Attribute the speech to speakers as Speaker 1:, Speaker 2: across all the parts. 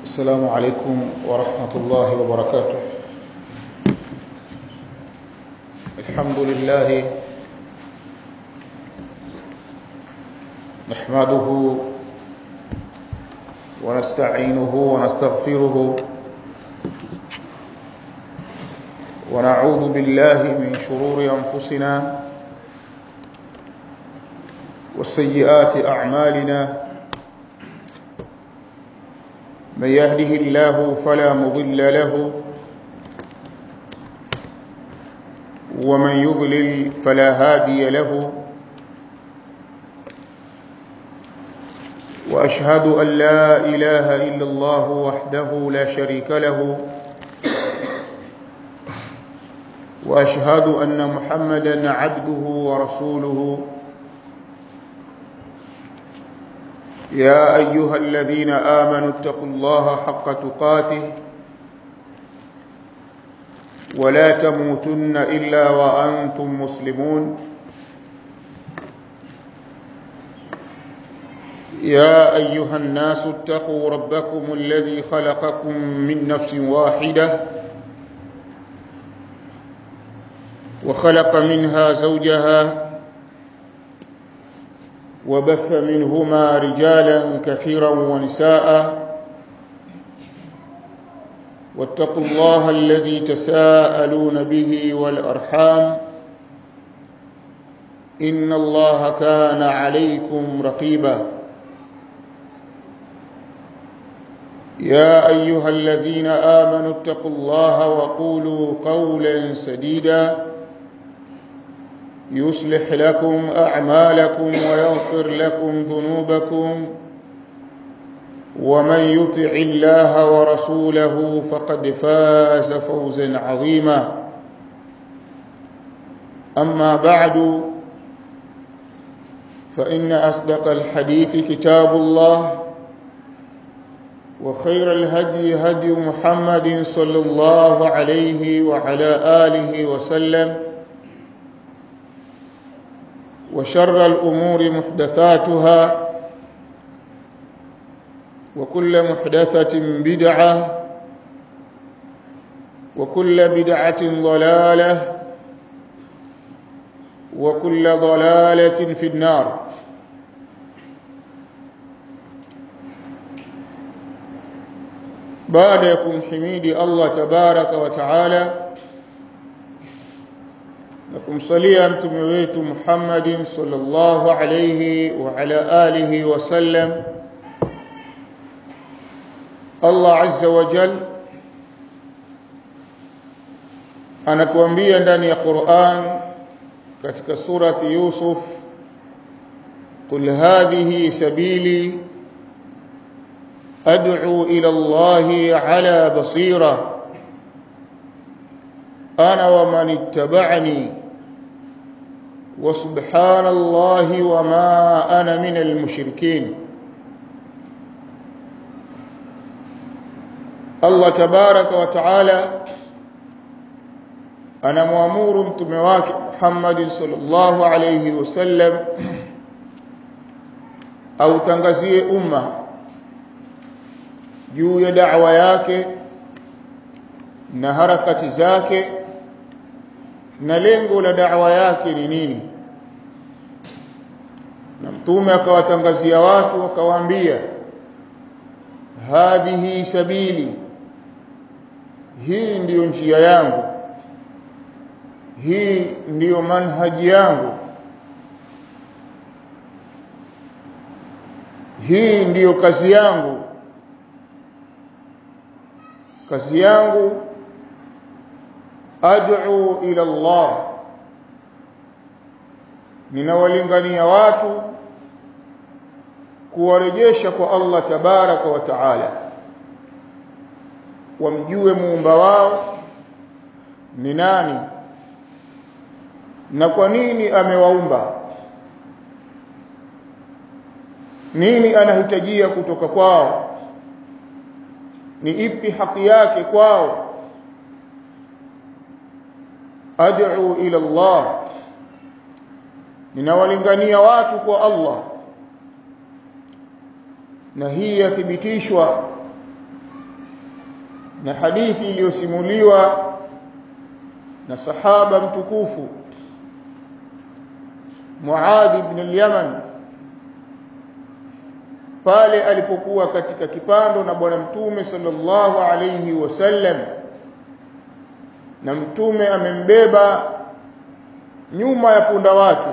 Speaker 1: السلام عليكم ورحمة الله وبركاته الحمد لله نحمده ونستعينه ونستغفره ونعوذ بالله من شرور أنفسنا وسيئات أعمالنا من يهده الله فلا مضل له ومن يضلل فلا هادي له وأشهد أن لا إله إلا الله وحده لا شريك له وأشهد أن محمدا عبده ورسوله يا أيها الذين آمنوا اتقوا الله حق تقاته ولا تموتن إلا وأنتم مسلمون يا أيها الناس اتقوا ربكم الذي خلقكم من نفس واحدة وخلق منها زوجها وبث منهما رجالا كثيرا ونساء واتقوا الله الذي تساءلون به والأرحام إن الله كان عليكم رقيبا يا أيها الذين آمنوا اتقوا الله وقولوا قولا سديدا يصلح لكم أعمالكم ويغفر لكم ذنوبكم ومن يطع الله ورسوله فقد فاز فوزا عظيما أما بعد فإن أصدق الحديث كتاب الله وخير الهدي هدي محمد صلى الله عليه وعلى آله وسلم وشر الأمور محدثاتها وكل محدثة بدعة وكل بدعة ضلالة وكل ضلالة في النار بعد يكون حميد الله تبارك وتعالى na kumsalia mtume wetu Muhammadin sallallahu alayhi wa ala alihi wasallam Allah azza wa jal anatuambia ndani ya Qur'an katika surati Yusuf قل هذه سبيلي أدعو إلى الله على بصيرة أنا ومن اتبعني وسبحان الله وما أنا من المشركين الله تبارك وتعالى أنا مأمور متمواك محمد صلى الله عليه وسلم أو تنغزي أمة juu ya da'wa yake na harakati zake na lengo la da'wa yake ni nini na mtume akawatangazia watu akawaambia hadhihi sabili hii ndiyo njia yangu hii ndiyo manhaji yangu hii ndiyo kazi yangu kazi yangu ad'u ila Allah ninawalingania watu kuwarejesha kwa Allah tabaraka wa taala wamjue muumba wao ni nani na kwa nini amewaumba nini anahitajia kutoka kwao ni ipi haki yake kwao ad'u ila Allah ninawalingania watu kwa Allah na hii yathibitishwa na hadithi iliyosimuliwa na sahaba mtukufu Muadh ibn al-Yaman pale alipokuwa katika kipando na bwana mtume sallallahu alayhi wasallam na mtume amembeba nyuma ya punda wake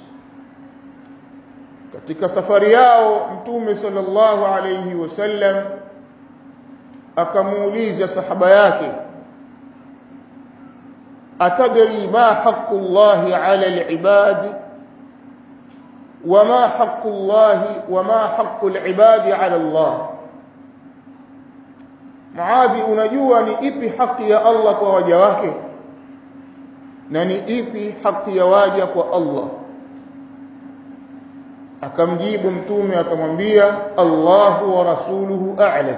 Speaker 1: katika safari yao mtume sallallahu alayhi wasallam akamuuliza sahaba yake atadri ma haqqu llahi ala al-ibad وما حق الله وما حق العباد على الله Muadhi unajua ni ipi haki ya Allah kwa waja wake na ni ipi haki ya waja kwa Allah akamjibu mtume akamwambia Allahu wa rasuluhu a'lam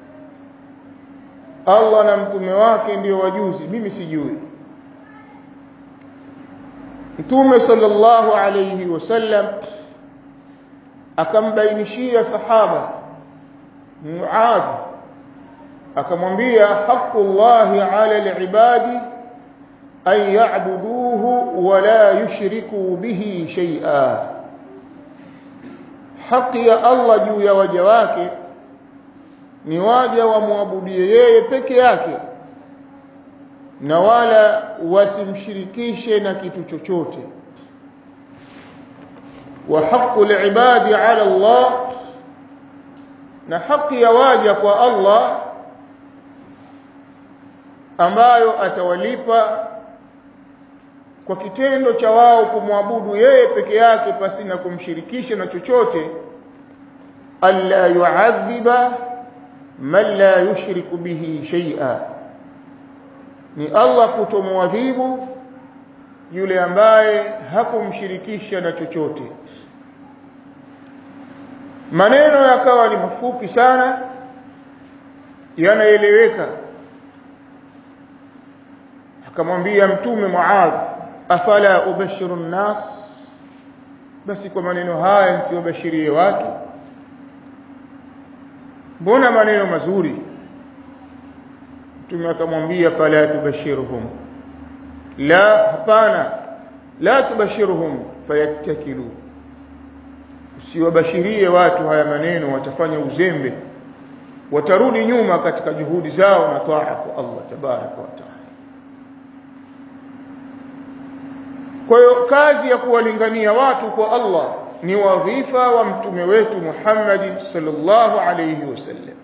Speaker 1: Allah na mtume wake ndio wajuzi mimi sijui Mtume sallallahu alayhi wasallam akambainishia sahaba Muadh akamwambia haqqullahi ala alibadi an ya'buduhu wa la yushriku bihi shay'a haki ya Allah juu ya waja wake ni waja wamwabudie yeye peke yake na wala wasimshirikishe na kitu chochote wa haqqul ibadi ala Allah na haki ya waja kwa Allah ambayo atawalipa kwa kitendo cha wao kumwabudu yeye peke yake pasi na kumshirikisha na chochote alla yu'adhiba man la yushriku bihi shay'a ni Allah kutomwadhibu yule ambaye hakumshirikisha na chochote maneno yakawa ni mafupi sana yanaeleweka akamwambia mtume Muadh afala ubashiru nnas basi kwa maneno haya nsiwabashirie watu mbona maneno mazuri mtume akamwambia fala tubashiruhum la hapana la tubashiruhum fayattakilu usiwabashirie watu haya maneno watafanya uzembe watarudi nyuma katika juhudi zao na taa kwa Allah tabaraka wa taala kwa hiyo kazi ya kuwalingania watu kwa Allah ni wadhifa wa mtume wetu Muhammad sallallahu alayhi wasallam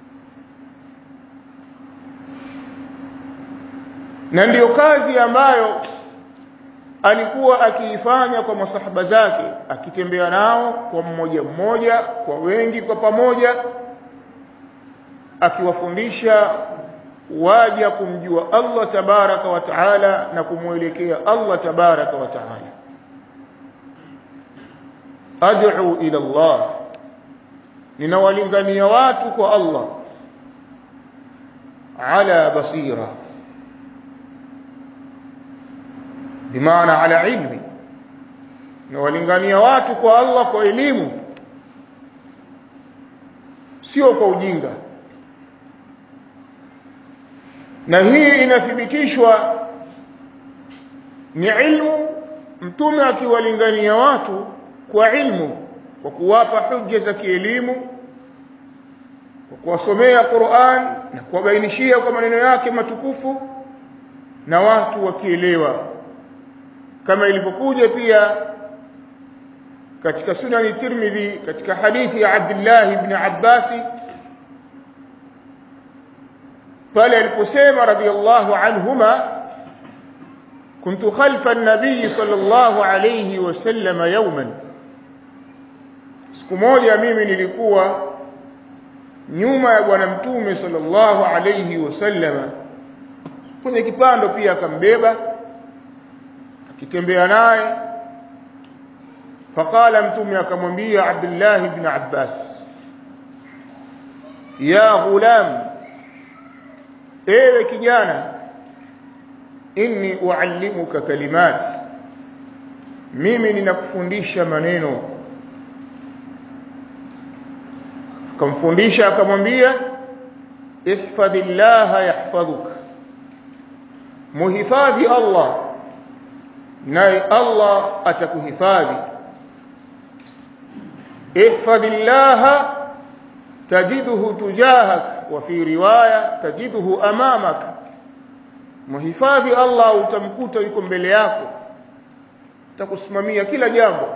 Speaker 1: na ndiyo kazi ambayo alikuwa akiifanya kwa masahaba zake akitembea nao kwa mmoja mmoja kwa wengi kwa pamoja akiwafundisha waja kumjua Allah tabaraka wa taala na kumwelekea Allah tabaraka wa taala ad'u ila Allah ninawalingania watu kwa Allah ala basira bimaana ala ilmi ninawalingania watu kwa Allah kwa elimu sio kwa ujinga na hii inathibitishwa ni ilmu mtume akiwalingania watu kwa ilmu kwa kuwapa hujja za kielimu kwa kuwasomea Qur'an na kuwabainishia kwa maneno yake matukufu na watu wakielewa kama ilivyokuja pia katika sunani Tirmidhi katika hadithi ya Abdullah ibn Abbas pale aliposema radiyallahu anhuma كنت خلف النبي صلى الله عليه وسلم يوما siku moja mimi nilikuwa nyuma ya bwana mtume sallallahu alayhi wasallama kwenye kipando pia akambeba akitembea naye faqala mtume akamwambia Abdullah ibn Abbas ya ghulam ewe kijana inni uallimuka kalimat mimi ninakufundisha maneno akamfundisha akamwambia ihfadhillaha yahfadhuka muhifadhi Allah naye Allah atakuhifadhi ihfadhillaha tajiduhu tujahak wa fi riwaya tajiduhu amamak muhifadhi Allah utamkuta yuko mbele yako atakusimamia kila jambo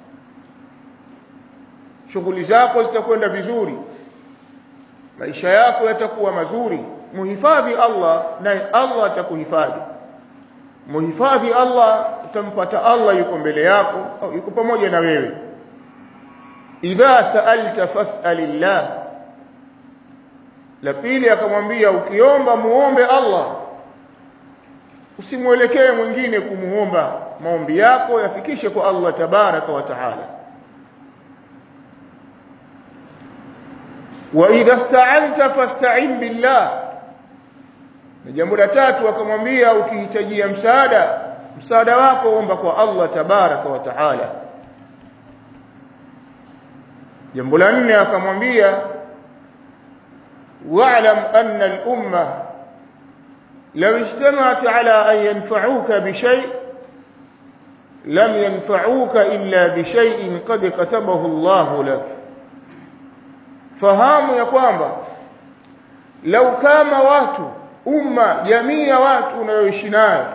Speaker 1: shughuli zako zitakwenda vizuri maisha yako yatakuwa mazuri muhifadhi Allah naye Allah atakuhifadhi muhifadhi Allah utampata Allah yuko mbele yako au yuko pamoja na wewe idha sa'alta fas'alillah la pili akamwambia ukiomba muombe Allah usimwelekee mwingine kumuomba maombi yako yafikishe kwa Allah tabaraka wa taala wa idha sta'anta fasta'in billah na jambo la tatu akamwambia ukihitajia msaada msaada wako omba kwa Allah tabaraka wa taala jambo la nne akamwambia wa'lam anna al-umma law ijtama'at ala an yanfa'uka bi shay' lam yanfa'uka illa bi shay'in qad katabahu Allah lak fahamu ya kwamba lau kama watu umma jamii ya watu unayoishi nayo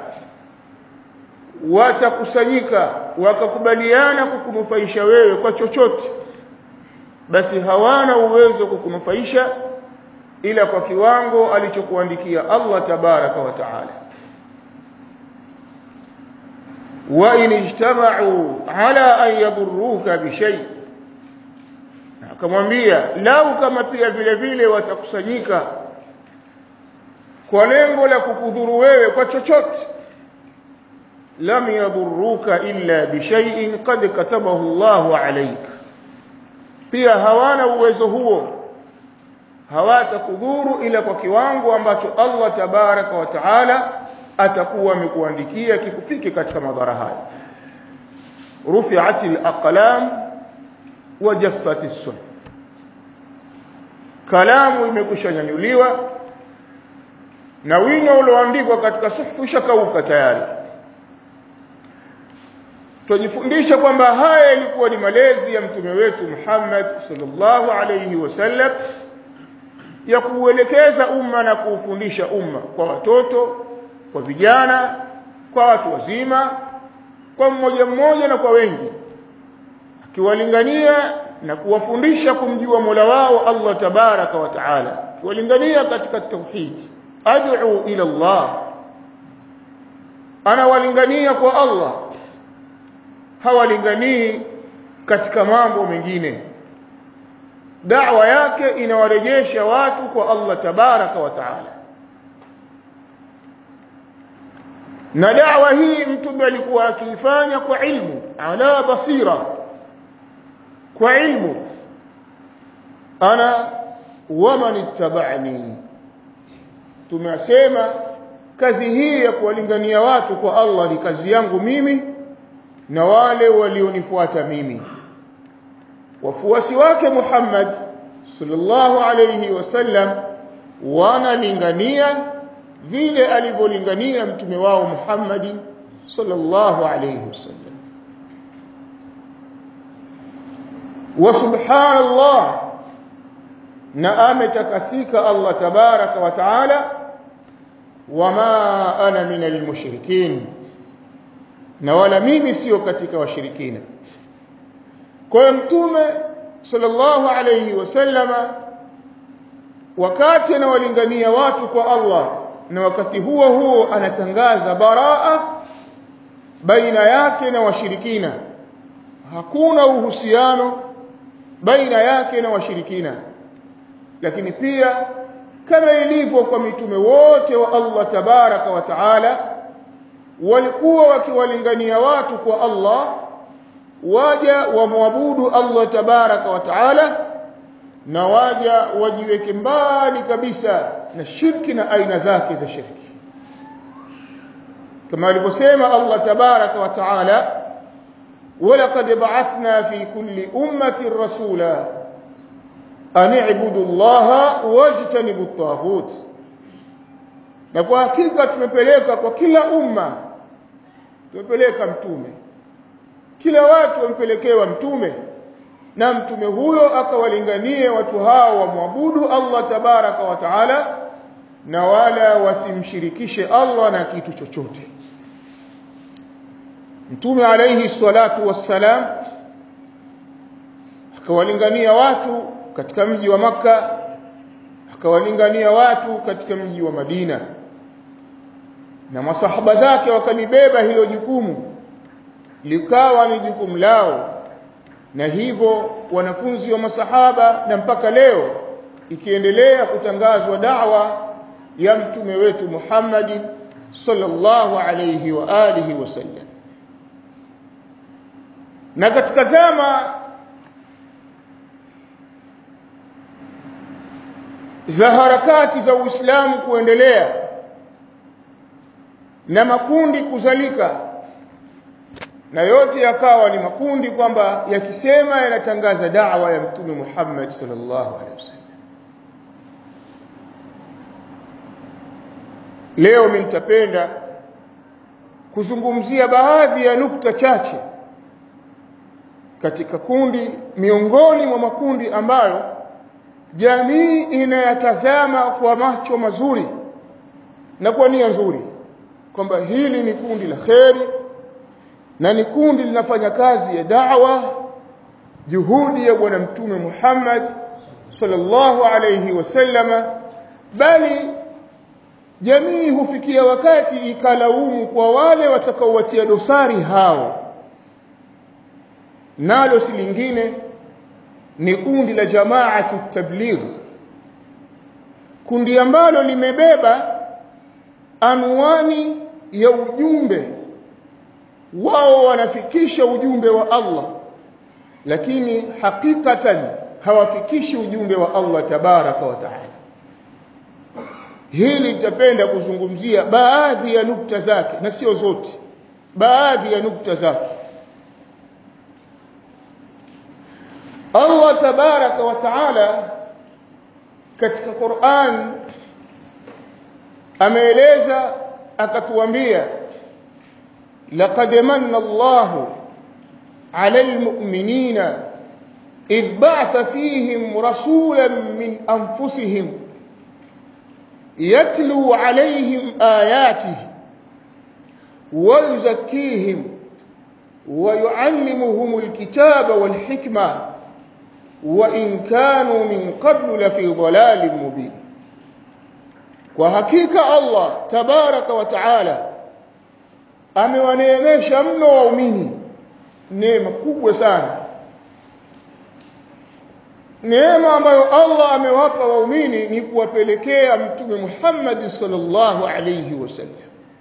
Speaker 1: watakusanyika wakakubaliana kukunufaisha wewe kwa chochote basi hawana uwezo kukunufaisha ila kwa kiwango alichokuandikia Allah tabaraka wa taala wa in ijtama'u ala an yadurruka bi shay akamwambia lau kama pia vile vile watakusanyika kwa lengo la kukudhuru wewe kwa chochote lam yadurruka illa bi shay'in qad katabahu Allahu alayka pia hawana uwezo huo hawatakudhuru ila kwa kiwango ambacho Allah tabaraka wa taala atakuwa amekuandikia kikufike katika madhara haya rufi'at al-aqlam wa jaffat as-suhuf kalamu imekushanyanyuliwa na wino ulioandikwa katika suhufu ushakauka tayari tujifundisha kwamba haya yalikuwa ni malezi ya mtume wetu Muhammad sallallahu alayhi wasallam ya kuuelekeza umma na kuufundisha umma kwa watoto kwa vijana kwa watu wazima kwa mmoja mmoja na kwa wengi akiwalingania na kuwafundisha kumjua Mola wao Allah tabaraka wa taala akiwalingania katika tauhid ad'u ila Allah anawalingania kwa Allah hawalinganii katika mambo mengine da'wa yake inawarejesha watu kwa Allah tabaraka wa taala na da'wa hii mtume alikuwa akiifanya kwa ilmu ala basira kwa ilmu ana waman ittaba'ani tumesema kazi hii ya kuwalingania watu kwa Allah ni kazi yangu mimi na wale walionifuata mimi wafuasi wake Muhammad sallallahu alayhi wasallam wanalingania vile alivyolingania mtume wao Muhammad sallallahu alayhi wasallam wa subhanallah na ametakasika Allah tabaraka wa taala wama ana minal mushrikin na wala mimi sio katika washirikina kwa hiyo mtume sallallahu alayhi wasallama wakati anawalingania watu kwa Allah na wakati huo huo anatangaza baraa baina yake na washirikina hakuna uhusiano baina yake na washirikina lakini pia kama ilivyo kwa mitume wote wa Allah tabaraka wa taala walikuwa wakiwalingania watu kwa Allah waja wamwabudu Allah tabaraka wa taala na waja wajiweke mbali kabisa na shirki na aina zake za shirki kama alivyosema Allah tabaraka wa taala ولقد بعثنا في كل أمة رسولا an i'budu llaha wajtanibu at-taghut na kwa hakika tumepeleka kwa kila umma tumepeleka mtume kila watu wampelekewa mtume na mtume huyo akawalinganie watu hao wamwabudu Allah tabaraka wa taala na wala wasimshirikishe Allah na kitu chochote mtume alayhi salatu wassalam akawalingania watu katika mji wa maka akawalingania watu katika mji wa Madina na masahaba zake wakalibeba hilo jukumu likawa ni jukumu lao na hivyo wanafunzi wa masahaba na mpaka leo ikiendelea kutangazwa da'wa ya mtume wetu Muhammad sallallahu alayhi wa alihi wasallam na katika zama za harakati za Uislamu kuendelea na makundi kuzalika na yote yakawa ni makundi kwamba yakisema yanatangaza da'wa ya mtume Muhammad sallallahu alaihi wasallam leo mimi nitapenda kuzungumzia baadhi ya nukta chache katika kundi miongoni mwa makundi ambayo jamii inayatazama kwa macho mazuri na kwa nia nzuri kwamba hili ni kundi la kheri na ni kundi linafanya kazi ya da'wa juhudi ya bwana mtume Muhammad sallallahu alayhi wasallama bali jamii hufikia wakati ikalaumu kwa wale watakaowatia dosari hao nalo si lingine ni kundi la jamaatu tabligh kundi ambalo limebeba anwani ya ujumbe wao wanafikisha ujumbe wa Allah lakini hakikatan hawafikishi ujumbe wa Allah tabaraka wa taala hili nitapenda kuzungumzia baadhi ya nukta zake na sio zote baadhi ya nukta zake Allah tabaraka wa taala katika Qur'an ameeleza akatuambia laqad manna Allahu 'ala al-mu'minina idh ba'atha fihim rasulan min anfusihim yatlu 'alayhim ayatihi wa yuzakkihim wa yu'allimuhum al-kitaba wal-hikma وإن كانوا من قبل لفي ضلال مبين وحقيقة الله تبارك وتعالى amewaneemesha mno waumini neema kubwa sana neema ambayo Allah amewapa waumini ni kuwapelekea mtume Muhammad sallallahu alayhi wasallam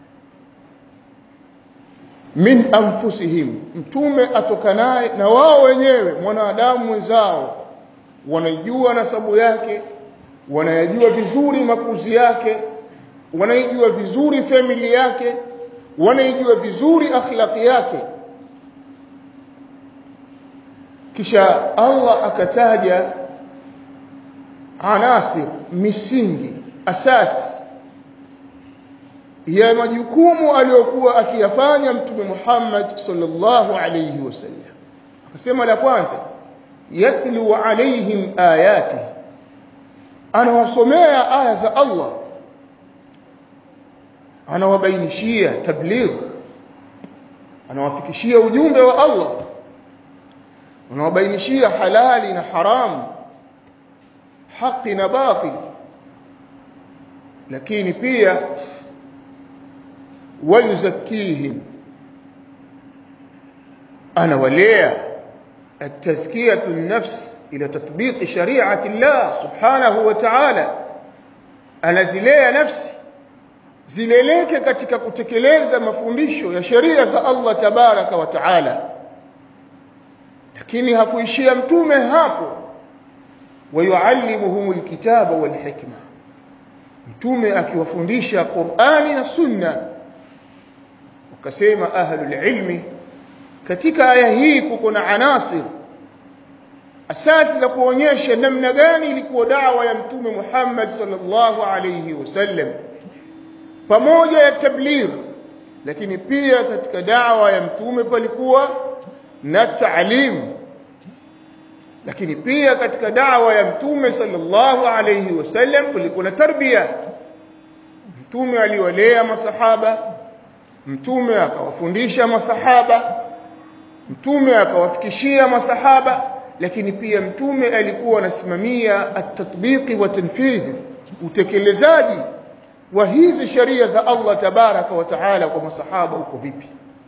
Speaker 1: min anfusihim mtume atokanaye na wao wenyewe mwanadamu mwenzao wanaijua nasabu yake wanayajua vizuri makuzi yake wanaijua vizuri famili yake wanaijua vizuri akhlaqi yake kisha Allah akataja anasir misingi asasi ya majukumu aliyokuwa akiyafanya mtume Muhammad sallallahu alayhi wasallam akasema la kwanza yatlu alaihim ayati anawasomea aya za Allah anawabainishia tabligh anawafikishia ujumbe wa Allah anawabainishia halali na haramu haki na batil lakini pia ويزكيهم أنا وليا التزكية النفس إلى تطبيق شريعة الله سبحانه وتعالى أنا زليا نفسي zileleke katika kutekeleza mafundisho ya sheria za Allah tabaraka wa taala lakini hakuishia mtume hapo wayuallimuhum alkitaba walhikma mtume akiwafundisha Qur'ani na Sunna wakasema ahlul ilmi katika aya hii kuko na anasir asasi za kuonyesha namna gani ilikuwa dawa ya mtume Muhammad sallallahu alayhi wasallam pamoja ya tabligh lakini pia katika dawa ya mtume palikuwa na taalim lakini pia katika dawa ya mtume sallallahu alayhi wasallam kulikuwa na tarbia mtume aliwalea masahaba mtume akawafundisha masahaba mtume akawafikishia masahaba lakini pia mtume alikuwa anasimamia at-tatbiqi wa tanfidh utekelezaji wa hizi sheria za Allah tabaraka wa taala kwa masahaba uko vipi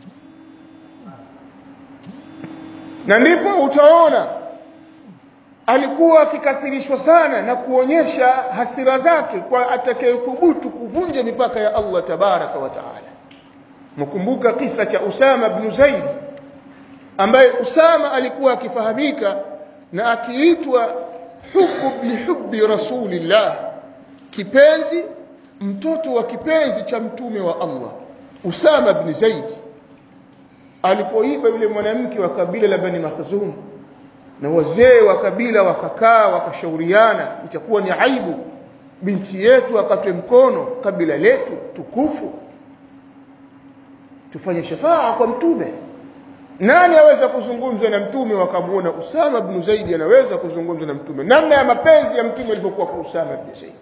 Speaker 1: na ndipo utaona alikuwa akikasirishwa sana na kuonyesha hasira zake kwa atakayethubutu kuvunja mipaka ya Allah tabaraka wa taala mkumbuka kisa cha Usama ibn Zaid ambaye Usama alikuwa akifahamika na akiitwa hubbu lihubbi rasulillah kipenzi mtoto wa kipenzi cha mtume wa Allah Usama ibn Zaid alipoiba yule mwanamke wa kabila la Bani Makhzum na wazee wa kabila wakakaa wakashauriana itakuwa ni aibu binti yetu akatwe mkono kabila letu tukufu tufanye shafaa kwa mtume nani aweza kuzungumza na mtume wakamuona Usama ibn Zaid anaweza kuzungumza na mtume namna ya mapenzi ya mtume ilivyokuwa kwa Usama ibn Zaid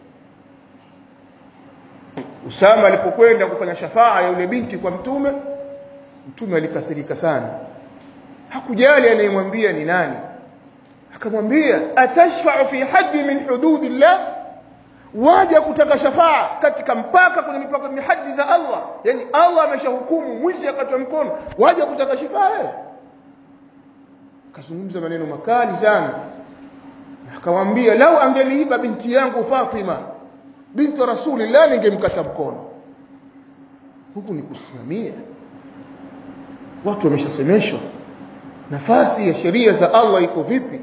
Speaker 1: Usama alipokwenda kufanya shafaa ya yule binti kwa mtume mtume alikasirika sana hakujali anayemwambia ni nani akamwambia atashfa'u fi haddi min hududillah waja kutaka shafaa katika mpaka kwenye mipaka ni hadi za Allah yani Allah ameshahukumu mwizi akatwa mkono waja kutaka shafaa wewe akazungumza maneno makali sana akamwambia lau angeliiba binti yangu Fatima binti rasulillah ningemkata mkono huku ni kusimamia watu wameshasemeshwa nafasi ya sheria za Allah iko vipi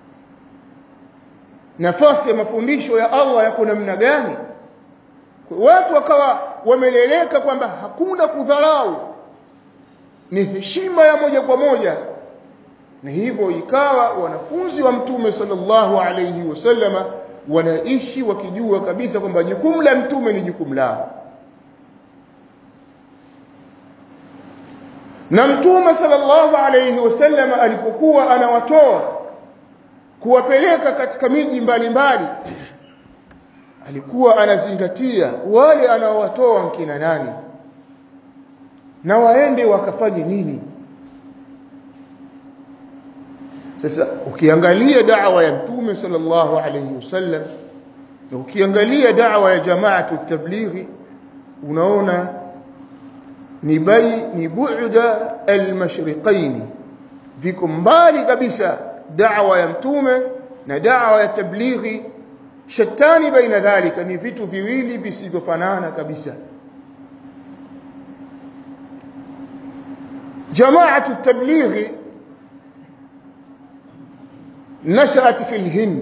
Speaker 1: nafasi ya mafundisho ya Allah yako namna gani watu wakawa wameleleka kwamba hakuna kudharau ni heshima ya moja kwa moja na hivyo ikawa wanafunzi wa mtume sallallahu alayhi wasallama wanaishi wakijua kabisa kwamba jukumu la mtume ni jukumu lao na mtume sallallahu alayhi wasallam alipokuwa anawatoa kuwapeleka katika miji mbalimbali alikuwa anazingatia wale anaowatoa nkina nani na waende wakafanye nini sasa ukiangalia da'wa ya mtume sallallahu alayhi wasallam na ukiangalia da'wa ya jamaatu tablighi unaona ni bai ni bu'da al-mashriqain viko mbali kabisa da'wa ya mtume na da'wa ya tablighi shatani baina dhalika ni vitu viwili visivyofanana kabisa jamaatu tablighi nashat fi al-hind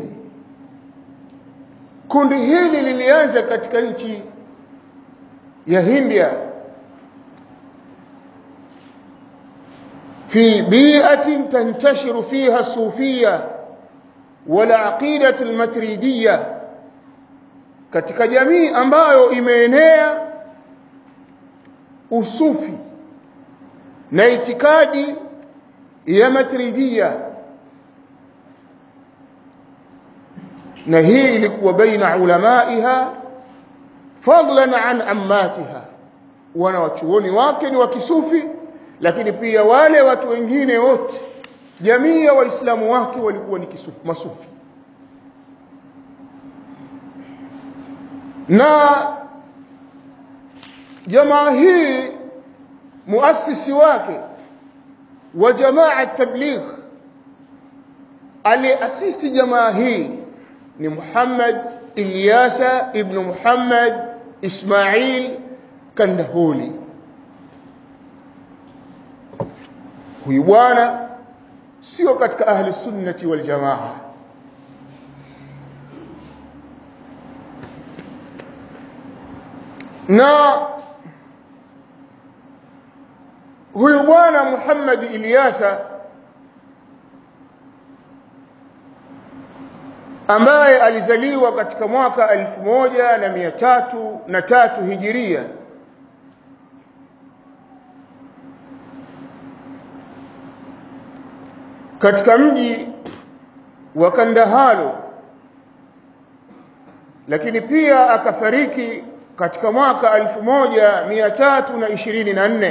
Speaker 1: kundi hili lilianza katika nchi ya Hindia في بيئة تنتشر فيها الصوفية والعقيدة المتريدية katika jamii ambayo imeenea usufi na itikadi ya matridia na hii ilikuwa baina ulamaiha fadlan an ammatiha wana wachuoni wake ni wa kisufi lakini pia wale watu wengine wote jamii ya waislamu wake walikuwa ni kisufi masufi na jamaa hii muasisi wake wa jamaa tabligh aliasisi jamaa hii ni Muhammad Ilyasa ibn Muhammad Ismail Kandahuli huyu bwana sio katika ahli sunnati wal jamaa na huyu bwana Muhammad Ilyasa ambaye alizaliwa katika mwaka elfu moja na mia tatu na tatu hijiria katika mji wa Kandahalo lakini pia akafariki katika mwaka 1324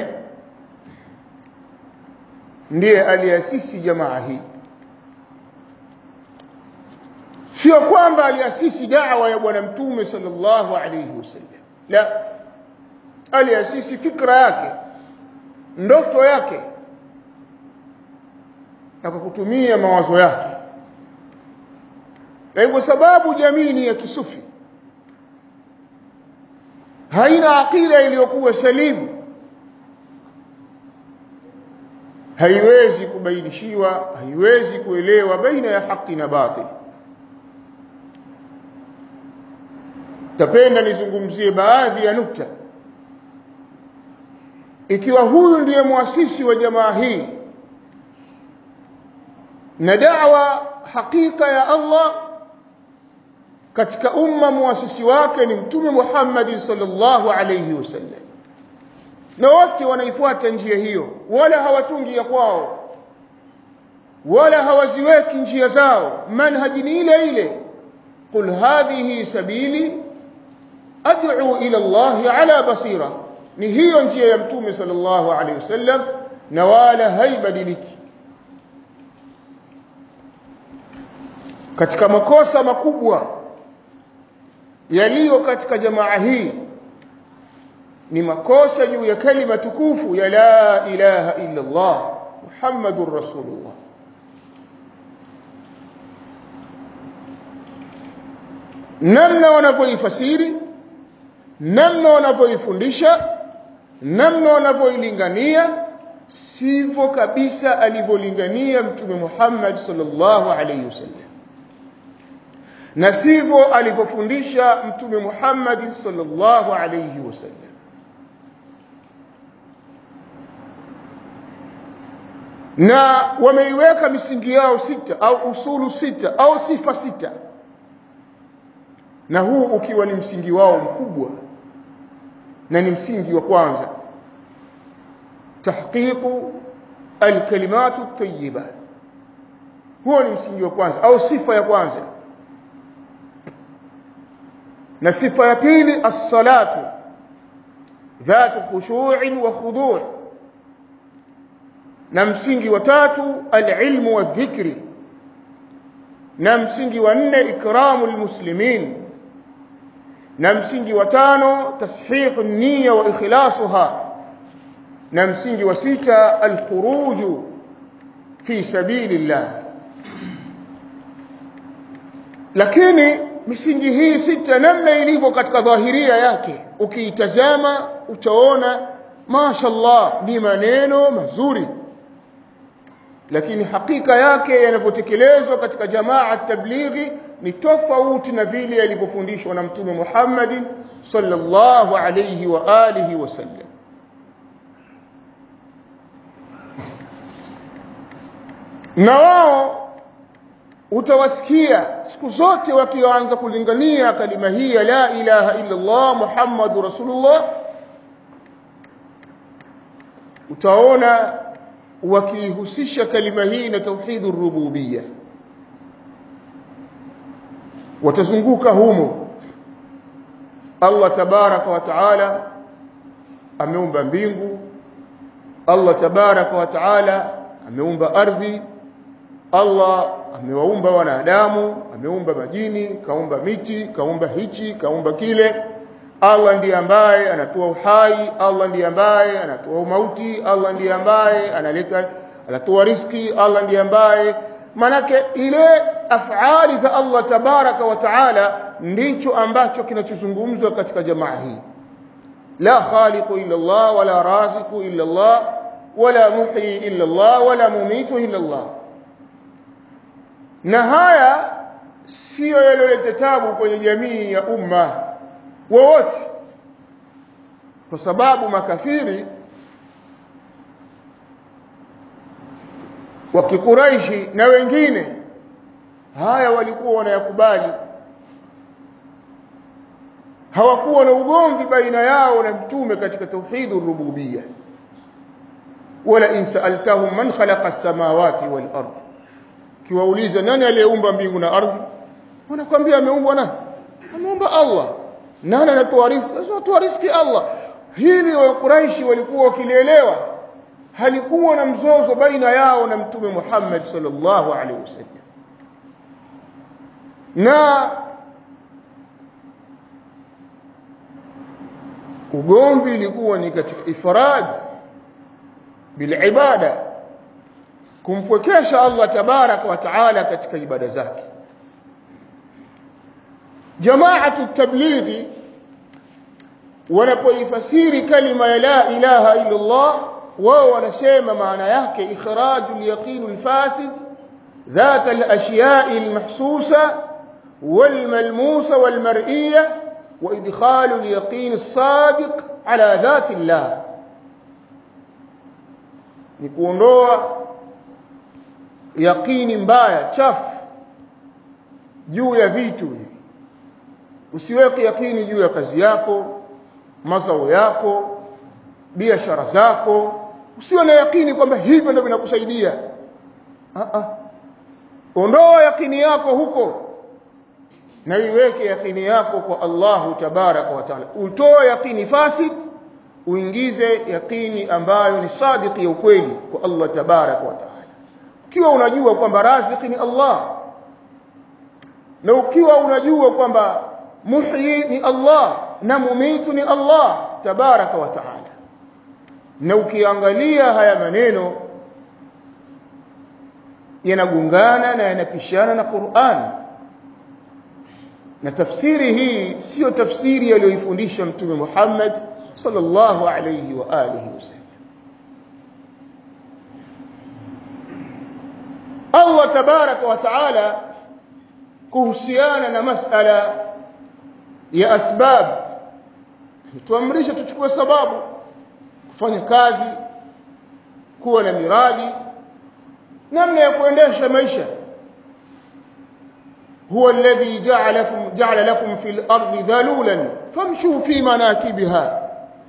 Speaker 1: ndiye aliasisi jamaa hii sio kwamba aliasisi da'wa ya bwana mtume sallallahu alayhi wasallam la aliasisi fikra yake ndoto yake na kwa kutumia mawazo yake na kwa sababu jamii ni ya kisufi haina akida iliyokuwa salimu haiwezi kubainishiwa haiwezi kuelewa baina ya haki na batil tapenda nizungumzie baadhi ya nukta ikiwa huyu ndiye muasisi wa jamaa hii na da'wa hakika ya Allah katika umma muasisi wake ni mtume Muhammad sallallahu alayhi wasallam na wote wanaifuata njia hiyo wala hawatungi ya kwao wala hawaziweki njia zao manhaji ni ile ile qul hadhihi sabili ad'u ila Allah ala basira ni hiyo njia ya mtume sallallahu alayhi wasallam na wala haibadiliki katika makosa makubwa yaliyo katika jamaa hii ni makosa juu ya kalima tukufu ya la ilaha illa Allah Muhammadur Rasulullah namna wanavyoifasiri namna wanavyoifundisha namna wanavyoilingania sivyo kabisa alivyolingania mtume Muhammad sallallahu alayhi wasallam na sivyo alivyofundisha mtume Muhammad sallallahu alayhi wasallam na wameiweka misingi yao sita au usulu sita au sifa sita na huu ukiwa ni msingi wao mkubwa na ni msingi wa kwanza tahqiqu alkalimatu at-tayyiba huo ni msingi wa kwanza au sifa ya kwanza na sifa ya pili as-salatu dhatu khushu'in wa khudu' na msingi wa tatu al-ilmu wa dhikri na msingi wa nne ikramu al-muslimin na msingi wa tano tashihu an-niyya wa ikhlasuha na msingi wa sita al-khuruju fi sabilillah lakini misingi hii sita namna ilivyo katika dhahiria yake ukiitazama utaona mashallah ni maneno mazuri lakini hakika yake yanapotekelezwa katika jamaa tablighi ni tofauti na vile yalivyofundishwa na mtume Muhammad sallallahu alayhi wa alihi wasallam na wao utawasikia siku zote wakianza kulingania kalima hii ya la ilaha illa Allah Muhammadur Rasulullah utaona wakihusisha kalima hii na tauhidur rububiyya watazunguka humo Allah tabaraka wa taala ameumba mbingu Allah tabaraka wa taala ameumba ardhi Allah amewaumba wanadamu ameumba majini kaumba miti kaumba hichi kaumba kile Allah ndiye ambaye anatoa uhai Allah ndiye ambaye anatoa mauti Allah ndiye ambaye analeta anatoa riski Allah ndiye ambaye manake ile afali za Allah tabaraka wa taala ndicho ambacho kinachozungumzwa katika jamaa hii la khaliqu illa Allah wala raziqu illa Allah wala muhyi illa Allah wala mumitu illa Allah na haya siyo yaliyoleta tabu kwenye jamii ya umma wowote kwa sababu makafiri wa kikuraishi na wengine haya walikuwa wanayakubali hawakuwa na ugomvi baina yao na mtume katika tauhidur rububiyya wala in sa'altahum man khalaqa as-samawati wal ard kiwauliza nani aliyeumba mbingu na ardhi wanakwambia ameumbwa nani ameumba Allah nani anatoa riziki anatoa riziki Allah hili wa Quraishi walikuwa wakilielewa halikuwa na mzozo baina yao na mtume Muhammad sallallahu alaihi wasallam na ugomvi ilikuwa ni katika ifrad bilibada kumpwekesha Allah tabaraka wa taala katika ibada zake jamaatu tablighi wanapoifasiri kalima ya la ilaha illa Allah wao wanasema maana yake ikhraju al-yaqin al-fasid ذات الأشياء المحسوسة والملموسة والمرئية وإدخال اليقين الصادق على ذات الله نكونوا yaqini mbaya chafu juu ya vitu usiweke yakini juu ya kazi yako mazao yako biashara zako usiwe na yakini kwamba hivyo ndio vinakusaidia ah ah ondoa yakini yako huko na iweke yakini yako kwa Allahu tabaraka wa taala utoe yakini fasid uingize yakini ambayo ni sadiki ya ukweli kwa Allah tabaraka wa taala ukiwa unajua kwamba raziki ni Allah na ukiwa unajua kwamba muhyi ni Allah na mumitu ni Allah tabaraka wa taala na ukiangalia haya maneno yanagungana na yanapishana na Qur'an na tafsiri hii sio tafsiri aliyoifundisha mtume Muhammad sallallahu alayhi wa alihi wasallam Allah tabaraka wa taala kuhusiana na masala ya asbab tuamrisha tuchukue sababu kufanya kazi kuwa na miradi namna ya kuendesha maisha هو الذي جعلكم جعل لكم في الأرض ذلولا فامشوا في مناكبها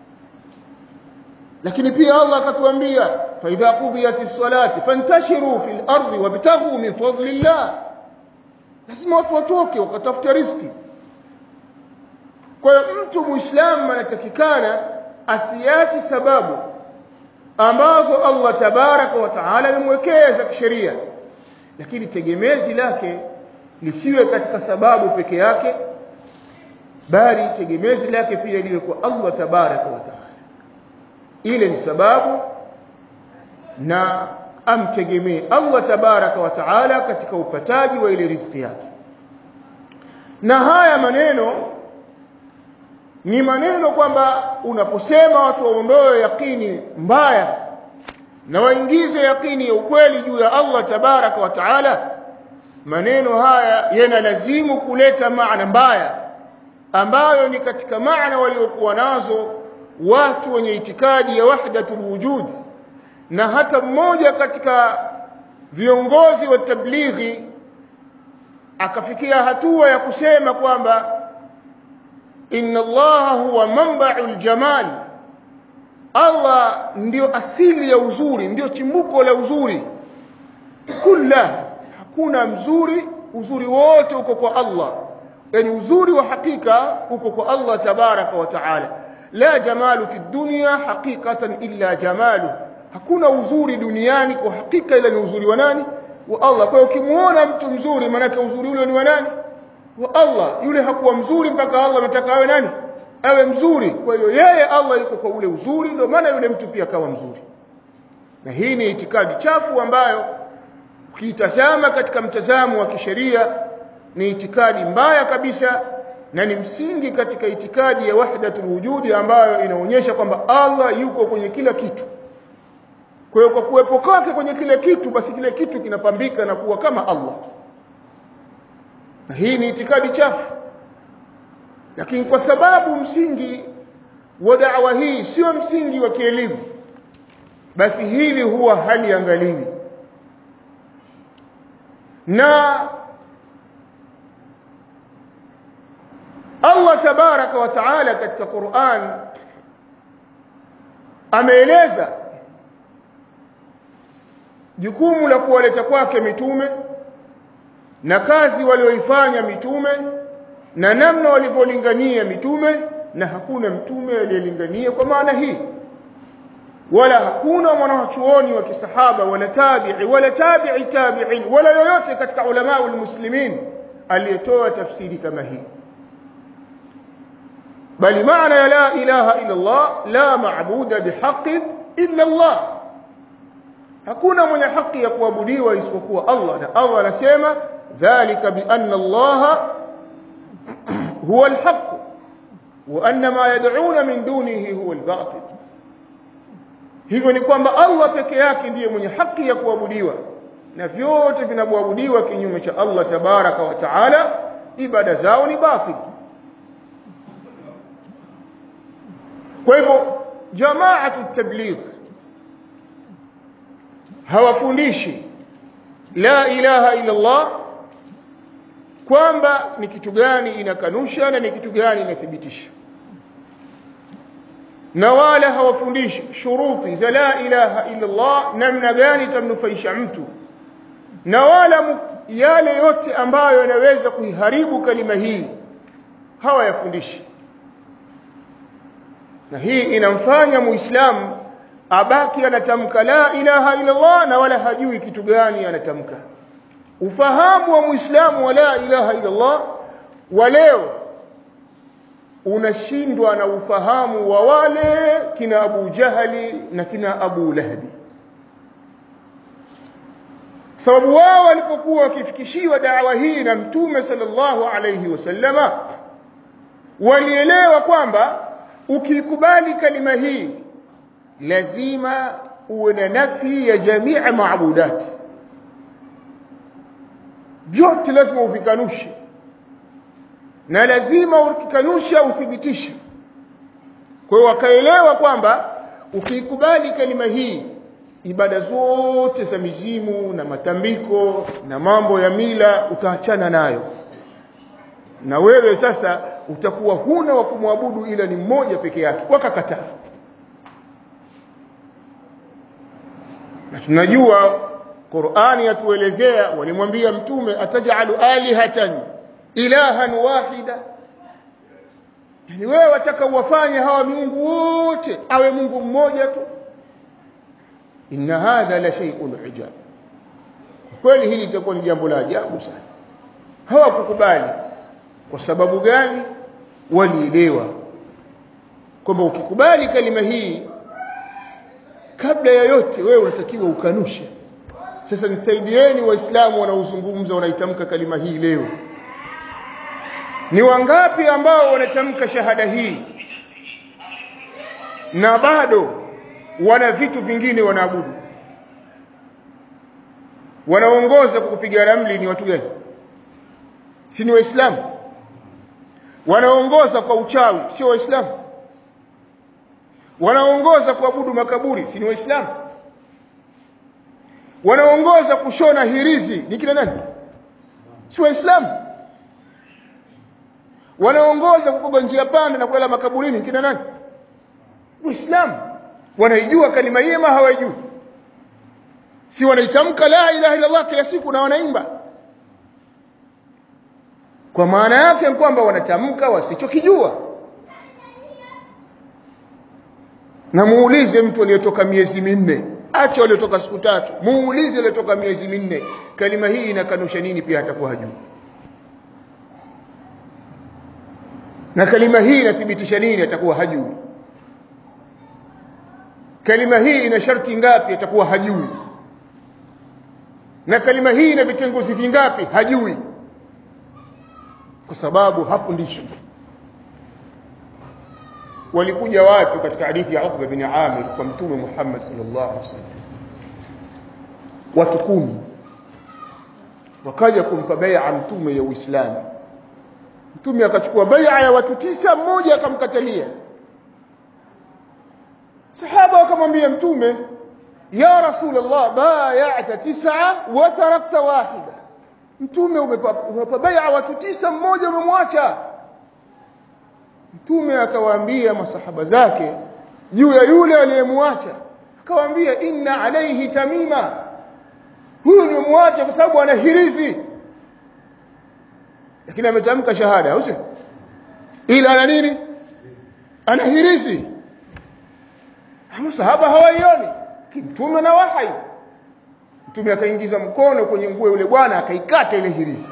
Speaker 1: lakini pia Allah akatuambia fa idha qudiyat salati fantashiru fil ardi wabtaghu min fadlillah lazima watu watoke wakatafuta riziki kwa hiyo mtu muislamu anatakikana asiachi sababu ambazo Allah tabaraka wa taala amemwekea za kisheria lakini tegemezi lake lisiwe katika sababu peke yake bali tegemezi lake pia liwe kwa Allah tabaraka wa taala ile ni sababu na amtegemee Allah tabaraka wa taala katika upataji wa ile riziki yake na haya maneno ni maneno kwamba unaposema watu waondoe yakini mbaya na waingize yakini ya ukweli juu ya Allah tabaraka wa taala maneno haya yanalazimu kuleta maana mbaya ambayo ni katika maana waliokuwa nazo watu wenye itikadi ya wahdatul wujud na hata mmoja katika viongozi wa tablighi akafikia hatua ya kusema kwamba inna allaha huwa manba'ul jamal Allah ndio asili ya uzuri ndio chimbuko la uzuri kulla hakuna mzuri uzuri wote uko kwa Allah yani uzuri wa hakika uko kwa Allah tabaraka wa taala la jamalu fi dunya haqiqatan illa jamalu hakuna uzuri duniani kwa hakika ila ni uzuri wa nani wa Allah kwa hiyo ukimuona mtu mzuri maana uzuri ule ni wa nani wa Allah yule hakuwa mzuri mpaka Allah anataka awe nani awe mzuri kwa hiyo yeye Allah yuko kwa ule uzuri ndio maana yule mtu pia akawa mzuri na hii ni itikadi chafu ambayo ukiitazama katika mtazamo wa kisheria ni itikadi mbaya kabisa na ni msingi katika itikadi ya wahdatul wujudi ambayo inaonyesha kwamba Allah yuko kwenye kila kitu kwa hiyo kwa kuwepo kwake kwenye kile kitu basi kile kitu kinapambika na kuwa kama Allah na hii ni itikadi chafu lakini kwa sababu msingi wa da'wa hii sio msingi wa kielimu basi hili huwa haliangaliwi na Allah tabaraka wa taala katika Qur'an ameeleza jukumu la kuwaleta kwake mitume na kazi walioifanya mitume na namna walivyolingania mitume na hakuna mtume aliyelingania kwa maana hii wala hakuna mwanachuoni wa kisahaba wala tabi'i wala tabi'i tabi'in wala yoyote katika ulama muslimin aliyetoa tafsiri kama hii bali maana ya la ilaha illa Allah la maabuda bihaqqin illa Allah hakuna mwenye haki ya kuabudiwa isipokuwa Allah na Allah anasema dhalika bi anna Allah huwa alhaq wa anna ma yad'una min dunihi huwa albatil hivyo ni kwamba Allah peke yake ndiye mwenye haki ya kuabudiwa na vyote vinavyoabudiwa kinyume cha Allah tabaraka wa taala ibada zao ni batil kwa hivyo jamaatu tabligh hawafundishi la ilaha illa Allah kwamba ni kitu gani inakanusha na ni kitu gani inathibitisha na wala hawafundishi shuruti za la ilaha illa Allah namna gani itamnufaisha mtu na wala yale yote ambayo yanaweza kuiharibu kalima hii hawayafundishi na hii inamfanya muislamu abaki anatamka la ilaha illa Allah na wala hajui kitu gani anatamka ufahamu wa muislamu wa la ilaha illa Allah wa leo unashindwa na ufahamu wa wale kina Abu Jahali na kina Abu Lahabi sababu wao walipokuwa wakifikishiwa dawa hii na mtume sallallahu alayhi wasallama walielewa kwamba ukikubali kalima hii lazima uwe na nafi ya jamii maabudat vyote lazima uvikanushe na lazima ukikanusha uthibitishe kwa hiyo wakaelewa kwamba ukiikubali kalima hii ibada zote za mizimu na matambiko na mambo ya mila utaachana nayo na wewe sasa utakuwa huna wa kumwabudu ila ni mmoja peke yake wakakataa na tunajua Qur'ani yatuelezea walimwambia mtume atajalu alihatan ilahan wahida yani wewe wataka uwafanye hawa miungu wote awe Mungu mmoja tu inna hadha la shay'un ujab kweli hili litakuwa ni jambo la ajabu sana hawakukubali kwa sababu gani walielewa kwamba ukikubali kalima hii kabla ya yote wewe unatakiwa ukanushe sasa nisaidieni waislamu wanaozungumza wanaitamka kalima hii leo ni wangapi ambao wanatamka shahada hii na bado wana vitu vingine wanaabudu wanaongoza kwa kupiga ramli ni watu gani si ni waislamu wanaongoza kwa uchawi sio waislamu wanaongoza kuabudu makaburi si ni waislamu wanaongoza kushona hirizi ni kina nani si waislamu wanaongoza kukoga njia panda na kulala makaburini kina nani waislamu wanaijua kalima hii ama hawaijui si wanaitamka la ilaha illa Allah kila siku na wanaimba kwa maana yake kwamba wanatamka wasichokijua na muulize mtu aliyetoka miezi minne acha waliotoka siku tatu muulize aliyetoka miezi minne kalima hii inakanusha nini pia atakuwa hajui na kalima hii inathibitisha nini atakuwa hajui kalima hii ina sharti ngapi atakuwa hajui na kalima hii ina vitengozi vingapi hajui kwa sababu hafundishi walikuja watu katika hadithi ya Uqba bin Amir kwa mtume Muhammad sallallahu alaihi wasallam watu kumi wakaja kumpa bai'a mtume ya Uislamu mtume akachukua bai'a ya watu tisa mmoja akamkatalia sahaba wakamwambia mtume ya rasulullah bay'ata tis'a wa tarakta wahida mtume umepa bai'a watu tisa mmoja umemwacha mtume akawaambia masahaba zake juu ya yule aliyemwacha akawaambia inna alayhi tamima huyu nimemwacha kwa sababu ana hirizi lakini ametamka shahada au sio ila ana nini ana hirizi masahaba hawaioni mtume na wahai mtume akaingiza mkono kwenye nguo yule bwana akaikata ile hirizi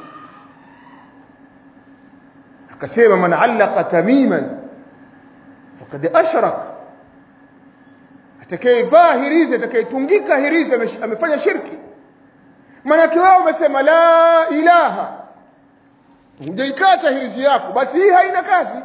Speaker 1: akasema man allaqa tamiman faqad ashrak atakayevaa hirizi atakayetungika hirizi amefanya shirki maanake wao umesema la ilaha hujaikata hirizi yako basi hii haina kazi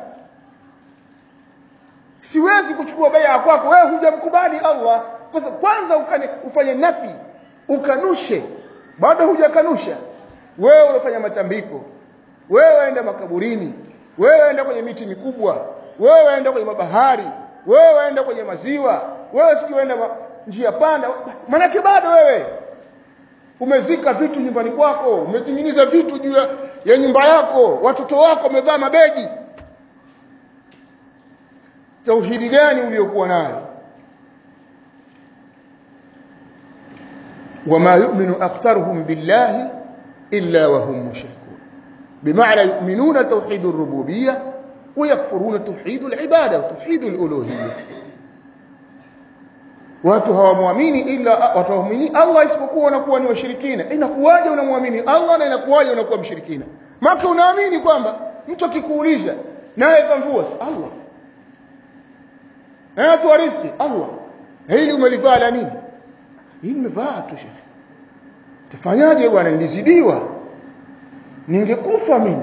Speaker 1: siwezi kuchukua baya kwako wewe hujamkubali Allah kwa sababu kwanza ukane, ufanye napi ukanushe bado hujakanusha wewe unafanya matambiko wewe enda makaburini wewe enda kwenye miti mikubwa wewe enda kwenye mabahari wewe enda kwenye maziwa wewe sikienda ma, njia panda manake bado wewe umezika vitu nyumbani kwako umetengeneza vitu juu ya, ya nyumba yako watoto wako wamevaa mabegi tauhidi gani uliokuwa nayo wama yu'minu aktharuhum billahi illa wa hum mushrikun بمعنى يؤمنون توحيد الربوبية ويكفرون توحيد العبادة وتوحيد الألوهية watu hawamwamini ila watu hawamwamini Allah isipokuwa wanakuwa ni washirikina inakuwaje unamwamini Allah na inakuwaje unakuwa mshirikina maka unaamini kwamba mtu akikuuliza naye kamvua Allah na atoa riziki Allah hili umelivaa la nini hili nimevaa tu shekhi tafanyaje bwana nilizidiwa ningekufa mimi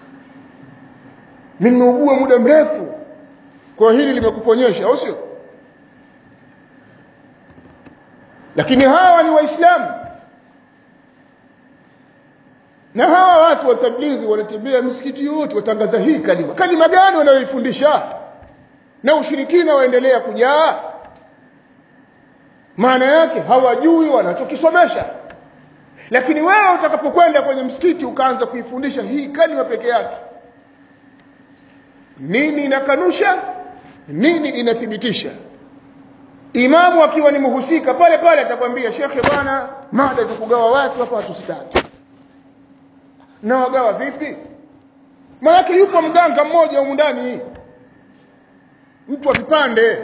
Speaker 1: nimeugua muda mrefu kwa hili limekuponyesha au sio lakini hawa ni waislamu na hawa watu wa tablighi wanatembea misikiti yote watangaza hii kalima kalima gani wanayoifundisha na ushirikina waendelea kujaa maana yake hawajui wanachokisomesha lakini wewe utakapokwenda kwenye msikiti ukaanza kuifundisha hii kalima peke yake nini inakanusha nini inathibitisha imamu akiwa ni mhusika pale pale atakwambia shekhe bwana mada tukugawa watu hapa watu sitatu na wagawa vipi maanake yupo mganga mmoja humu ndani mtu wa vipande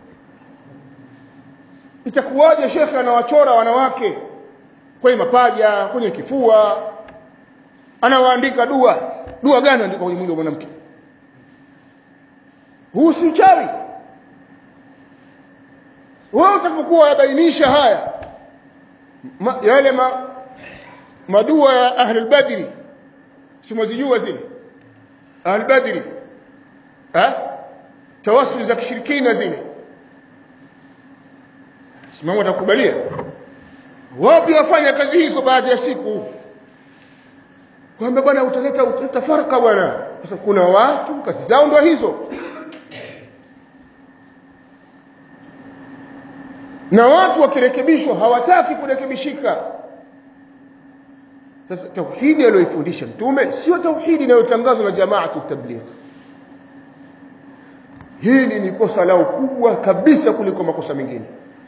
Speaker 1: itakuwaje shekhe anawachora wanawake kwenye mapaja kwenye kifua anawaandika dua dua gani andika kwenye mwili wa mwanamke huu si uchawi wewe utakapokuwa yabainisha haya ma, yale ma, madua ya ahli badri simwazijua zile ahli badri eh tawassul za kishirikina zile simama atakubalia wapi wafanya kazi hizo baadhi ya siku kwamba bwana utaleta utafaraka bwana sasa kuna watu kazi zao ndio hizo na watu wakirekebishwa hawataki kurekebishika sasa tauhidi aliyoifundisha mtume sio tauhidi inayotangazwa na jamaatu tabligh hili ni kosa lao kubwa kabisa kuliko makosa mengine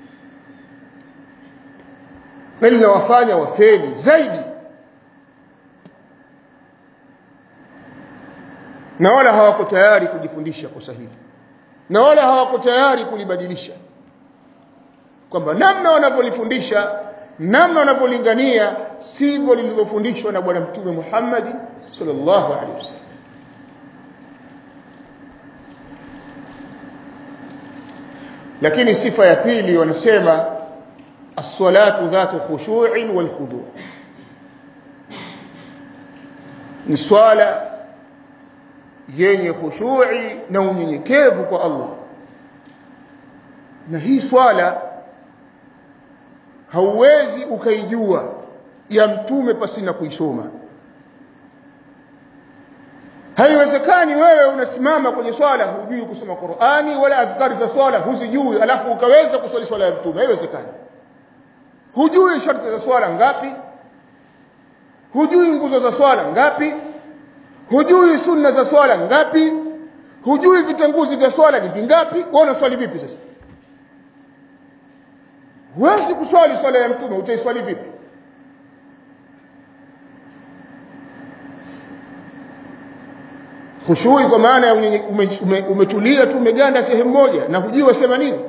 Speaker 1: na linawafanya wafeli zaidi na wala hawako tayari kujifundisha kosa hili na wala hawako tayari kulibadilisha kwamba namna wanavyolifundisha namna wanavyolingania sivyo lilivyofundishwa na bwana mtume Muhammad sallallahu alaihi wasallam lakini sifa ya pili wanasema as-salatu dhatu khushu'in wal khudu' ni swala yenye khushu'i na unyenyekevu kwa Allah na hii swala hauwezi ukaijua ya mtume pasina kuisoma haiwezekani wewe unasimama kwenye swala hujui kusoma Qur'ani wala adhkari za swala huzijui alafu ukaweza kuswali swala ya mtume haiwezekani hujui sharti za swala ngapi hujui nguzo za swala ngapi hujui sunna za swala ngapi hujui vitanguzi vya swala ni vingapi wewe unaswali vipi sasa huwezi kuswali swala ya mtume utaiswali vipi khushui kwa maana ya umetulia ume, ume tu umeganda sehemu moja na hujui wasema nini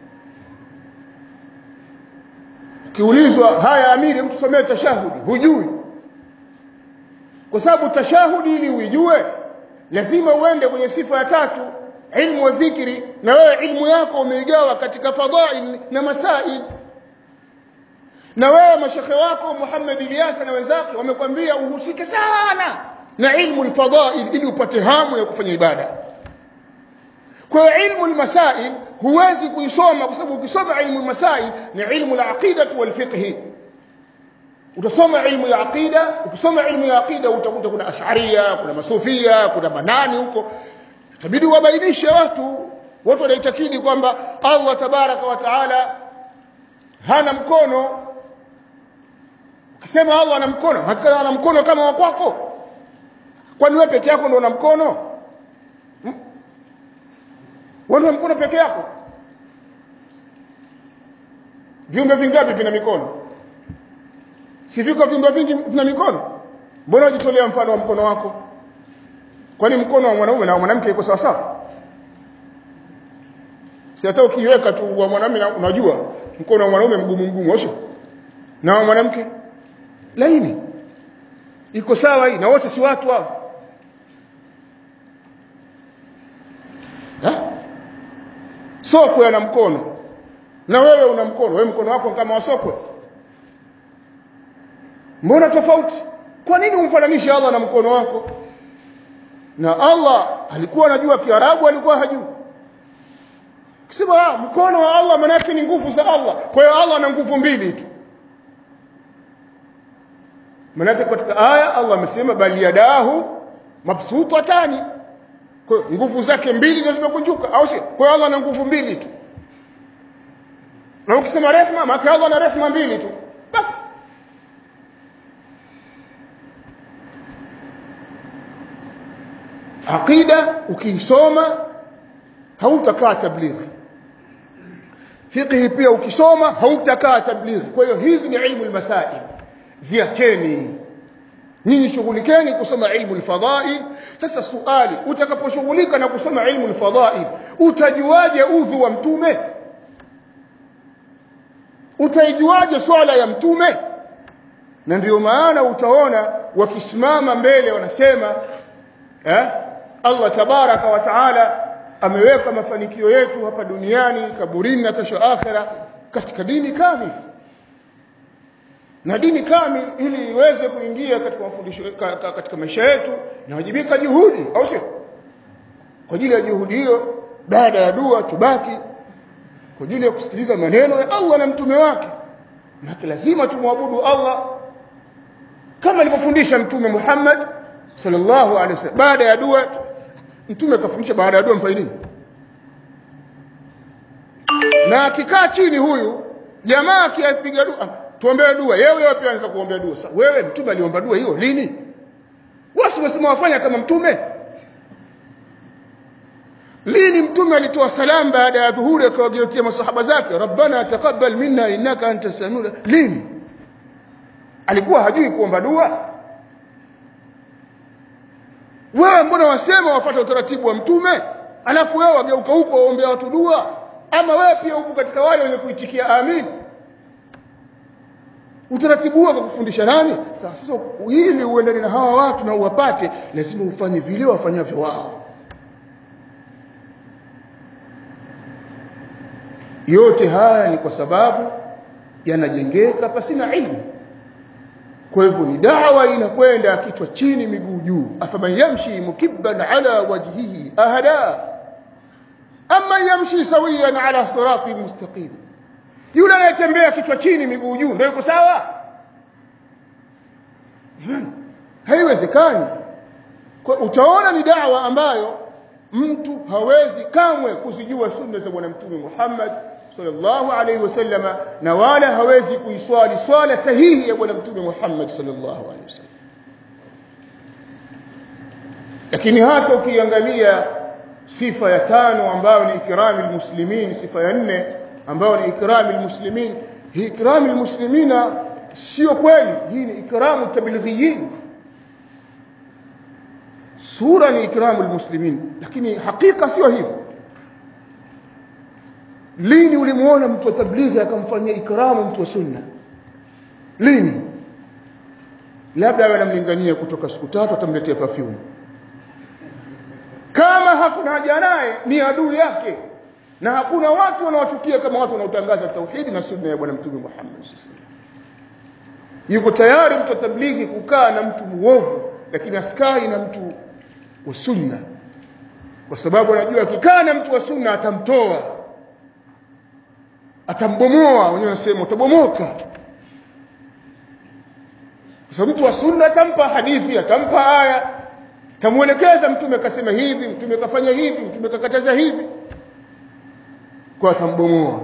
Speaker 1: ukiulizwa haya amiri mtu somee tashahudi hujui kwa sababu tashahudi ili uijue lazima uende kwenye sifa ya tatu ilmu wa dhikri na wewe ilmu yako umeigawa katika fadhail na masail na wewe mashekhe wako Muhammad Ilyasa na wenzake wamekwambia uhusike sana na ilmu alfadhail ili upate hamu ya kufanya ibada kwa hiyo ilmu almasail huwezi kuisoma kwa sababu ukisoma ilmu almasail ni ilmu alaqida walfiqh utasoma ilmu ya aqida ukisoma ilmu ya aqida utakuta kuna ash'ariyya kuna masufia kuna manani huko itabidi wabainishe watu watu wanaitakidi kwamba Allah tabaraka wa taala hana mkono ukisema Allah ana mkono hakika ana mkono kama wa kwako kwani wewe peke yako ndio una mkono hmm? wewe una mkono peke yako viumbe vingapi vina mikono si viko viumbe vingi vina mikono mbona unajitolea mfano wa mkono wako kwani mkono wa mwanaume na mwanamke iko sawa sawa si hata ukiweka tu wa mwanamume unajua mkono wa mwanaume mgumu mgumu osho na wa mwanamke laini iko sawa hii na wote si watu hao sokwe ana mkono na wewe una mkono wewe mkono wako kama wa sokwe mbona tofauti kwa nini umfananishe Allah na mkono wako na Allah alikuwa anajua kiarabu alikuwa hajui kisema mkono wa Allah maana yake ni nguvu za Allah kwa hiyo Allah ana nguvu mbili tu maana katika aya Allah amesema bali yadahu mabsutatani kwa hiyo nguvu zake mbili ndio zimekunjuka au sio kwa hiyo Allah ana nguvu mbili tu na ukisema rehma maana Allah ana rehma mbili tu basi aqida ukiisoma hautakaa tablighi fiqhi pia ukisoma hautakaa tablighi kwa hiyo hizi ni ilmu almasail ziacheni nyinyi shughulikeni kusoma ilmu alfadhail sasa suali utakaposhughulika na kusoma ilmu alfadhail utajuaje udhu wa mtume utaijuaje swala ya mtume na ndio maana utaona wakisimama mbele wanasema eh Allah tabaraka wa taala ameweka mafanikio yetu hapa duniani kaburini na kesho akhera katika dini kamili na dini kamili ili iweze kuingia katika mafundisho katika maisha yetu inawajibika juhudi au sio kwa ajili ya juhudi hiyo baada ya dua tubaki kwa ajili ya kusikiliza maneno ya Allah na mtume wake na lazima tumwabudu Allah kama alivyofundisha mtume Muhammad sallallahu alaihi wasallam baada ya dua mtume akafundisha baada ya dua mfanye nini na akikaa chini huyu jamaa akipiga dua tuombee dua yeye wewe pia anaweza kuombea dua sasa wewe mtume aliomba dua hiyo lini wasi wasema wafanya kama mtume lini mtume alitoa salamu baada ya dhuhuri akawageukia masahaba zake rabbana taqabbal minna innaka anta samiul lini alikuwa hajui kuomba dua wewe mbona wasema wafuata utaratibu wa mtume alafu wewe wageuka huko waombea watu dua ama wewe pia upo katika wale wenye kuitikia amin utaratibu huo kufundisha nani sasa ili uendane na hawa watu na uwapate lazima ufanye vile wafanyavyo wao yote haya ni kwa sababu yanajengeka pasina ilmu kwa hivyo ni dawa inakwenda kichwa chini miguu juu afaman yamshi mukibban ala wajhihi ahada ama yamshi sawiyan ala siratin mustaqim yule anayetembea kichwa chini miguu juu ndio yuko sawa haiwezekani kwa utaona ni dawa ambayo mtu hawezi kamwe kuzijua sunna za bwana mtume Muhammad sallallahu alaihi wasallama na wala hawezi kuiswali swala sahihi ya bwana mtume Muhammad sallallahu alaihi wasallam lakini hata ukiangalia sifa ya tano ambayo ni ikrami almuslimin sifa ya nne ambayo ni ikrami almuslimin hii ikrami almuslimina sio kweli hii ni ikramu tablighiyin sura ni ikramu almuslimin lakini hakika sio hivyo lini ulimuona mtu wa tablighi akamfanyia ikramu mtu wa sunna lini labda awe anamlingania kutoka siku tatu atamletea perfume kama hakuna haja naye ni adui yake na hakuna watu wanaochukia kama watu wanaotangaza tauhidi na sunna ya bwana mtume Muhammad sallallahu yuko tayari mtu wa tablighi kukaa na mtu muovu lakini askai na mtu wa sunna kwa sababu anajua akikaa na mtu wa sunna atamtoa atambomoa wenyewe wanasema utabomoka kwa sababu mtu wa sunna atampa hadithi atampa aya tamuelekeza mtume akasema hivi mtume kafanya hivi mtume kakataza hivi kwa atambomoa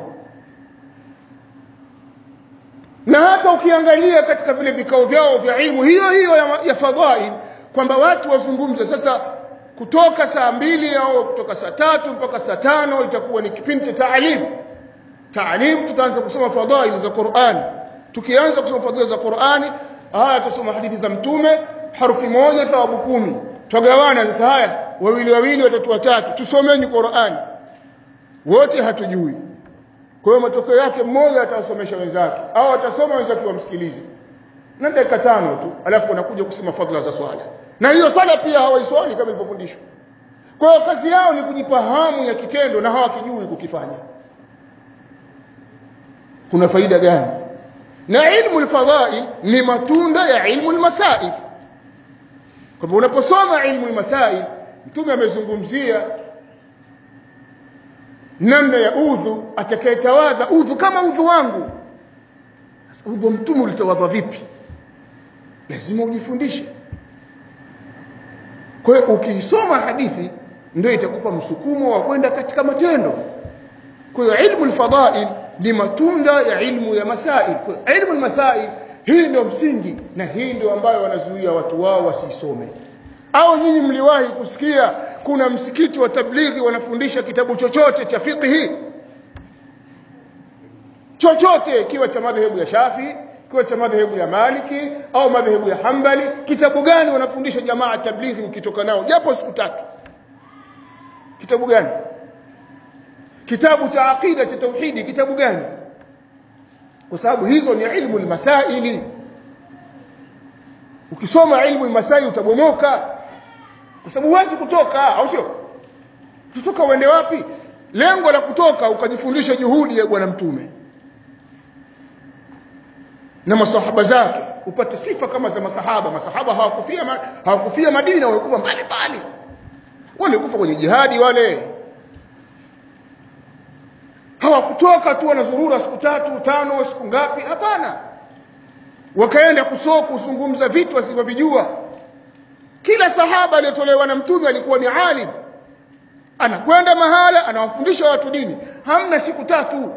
Speaker 1: na hata ukiangalia katika vile vikao vyao vya ilmu hiyo hiyo ya, ya fadhail kwamba watu wazungumze sasa kutoka saa mbili au kutoka saa tatu mpaka saa tano itakuwa ni kipindi cha taalim taalim tutaanza kusoma fadhail za Qur'an tukianza kusoma fadhail za Qur'ani haya tusoma hadithi za mtume harufi moja thawabu kumi twagawana sasa haya wawili wawili watatu watatu tusomeni Qur'an wote hatujui kwa hiyo matokeo yake mmoja atawasomesha wenzake au atasoma wenzake wamsikilize na dakika tano tu alafu wanakuja kusema fadhila za swala na hiyo swala pia hawaiswali kama ilivyofundishwa kwa hiyo kazi yao ni kujipa hamu ya kitendo na hawakijui kukifanya kuna faida gani na ilmu alfadhail ni matunda ya ilmu almasail kwamba unaposoma ilmu almasail mtume amezungumzia namna ya udhu atakayetawadha udhu kama udhu wangu sasa udhu wa mtume ulitawadha vipi lazima ujifundishe kwa hiyo ukisoma hadithi ndio itakupa msukumo wa kwenda katika matendo kwa hiyo ilmu alfadail ni matunda ya ilmu ya masail kwa hiyo ilmu almasail hii ndio msingi na hii ndio ambayo wanazuia watu wao wasisome au nyinyi mliwahi kusikia kuna msikiti wa tablighi wanafundisha kitabu chochote cha fiqhi chochote kiwa cha madhehebu ya Shafi kiwa cha madhehebu ya Maliki au madhehebu ya Hambali kitabu gani wanafundisha jamaa tablighi ukitoka nao japo siku tatu kitabu gani kitabu cha aqida cha tauhidi kitabu gani kwa sababu hizo ni ilmu almasaili ukisoma ilmu almasaili utabomoka kwa sababu huwezi kutoka au sio tutoka uende wapi lengo la kutoka ukajifundisha juhudi ya bwana mtume na masahaba zake upate sifa kama za masahaba masahaba hawakufia hawakufia Madina walikufa mbali mbali walikufa kwenye jihadi wale hawakutoka tu wanazurura siku tatu tano siku ngapi hapana wakaenda kusoko kuzungumza vitu wasivyovijua kila sahaba aliyetolewa na mtume alikuwa ni alim anakwenda mahala anawafundisha watu dini hamna siku tatu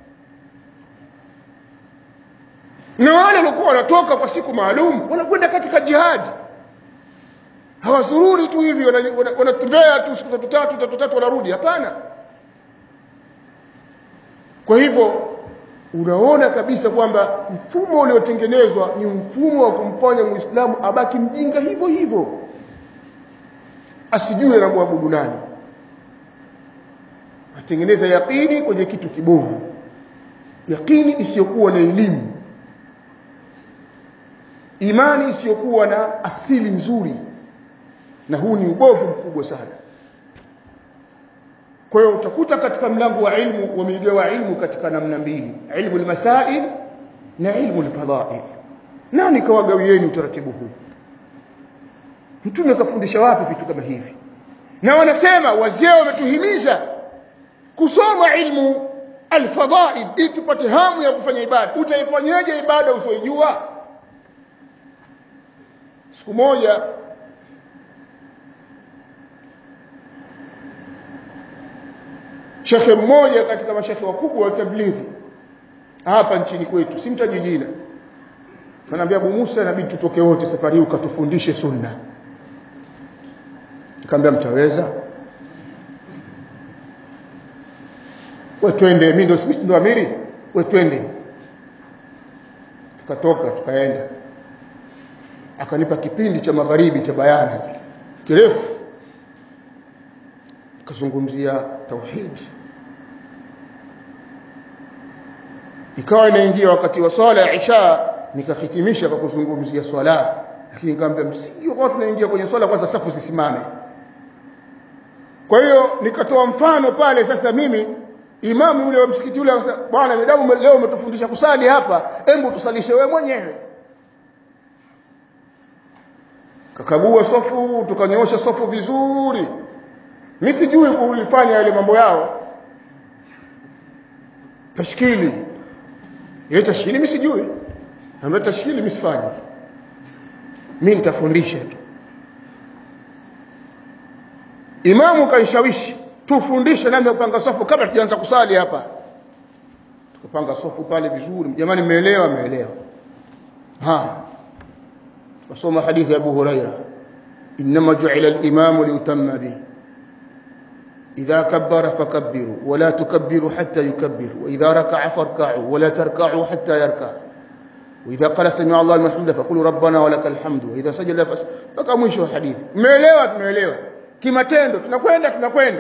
Speaker 1: na wale walikuwa wanatoka kwa siku maalum wanakwenda katika jihadi hawazururi tu hivi wanatembea tu siku tatu tatu tatu tatu wanarudi hapana kwa hivyo unaona kabisa kwamba mfumo uliotengenezwa ni mfumo wa kumfanya muislamu abaki mjinga hivyo hivyo asijue na muabudu nani atengeneza yaqini kwenye kitu kibovu yaqini isiyokuwa na elimu imani isiyokuwa na asili nzuri na huu ni ubovu mkubwa sana kwa hiyo utakuta katika mlango wa ilmu wameigawa ilmu katika namna mbili ilmu almasail na ilmu alfadail nani kawagawieni utaratibu huu mtume kafundisha wapi vitu kama hivi na wanasema wazee wametuhimiza kusoma ilmu alfadail ili tupate hamu ya kufanya ibada utaifanyaje ibada usioijua siku moja shekhe mmoja katika mashekhe wakubwa wa tablighi hapa nchini kwetu simtaji jina Kanaambia Abu Musa inabidi tutoke wote safari hii ukatufundishe sunna. Nikamwambia mtaweza? we twende mimi ndio sisi ndio amiri we twende tukatoka tukaenda akanipa kipindi cha magharibi cha bayana kirefu kazungumzia tauhid ikawa inaingia wakati wa swala ya isha nikahitimisha kwa kuzungumzia swala lakini nikamwambia msingi kwa tunaingia kwenye swala kwanza safu zisimame kwa hiyo nikatoa mfano pale sasa mimi imamu yule wa msikiti ule akasema bwana medamu leo umetufundisha kusali hapa hebu tusalishe wewe mwenyewe kakagua sofu tukanyoosha sofu vizuri mimi sijui kulifanya yale mambo yao tashkili yeye tashkili mimi sijui ambaye tashkili mimi sifanyi mimi nitafundisha tu imamu kanishawishi tufundishe namna kupanga safu kabla tujaanza kusali hapa tukapanga safu pale vizuri jamani mmeelewa mmeelewa ha tukasoma hadithi ya Abu Huraira inma ju'ila al-imamu liutamma bihi إذا كبر فكبروا ولا تكبروا حتى يكبروا وإذا ركع فاركعوا ولا تركعوا حتى يركع وإذا قال سمع الله لمن حمده فقولوا ربنا ولك الحمد وإذا سجد فس mpaka mwisho wa hadithi umeelewa tumeelewa kimatendo tunakwenda tunakwenda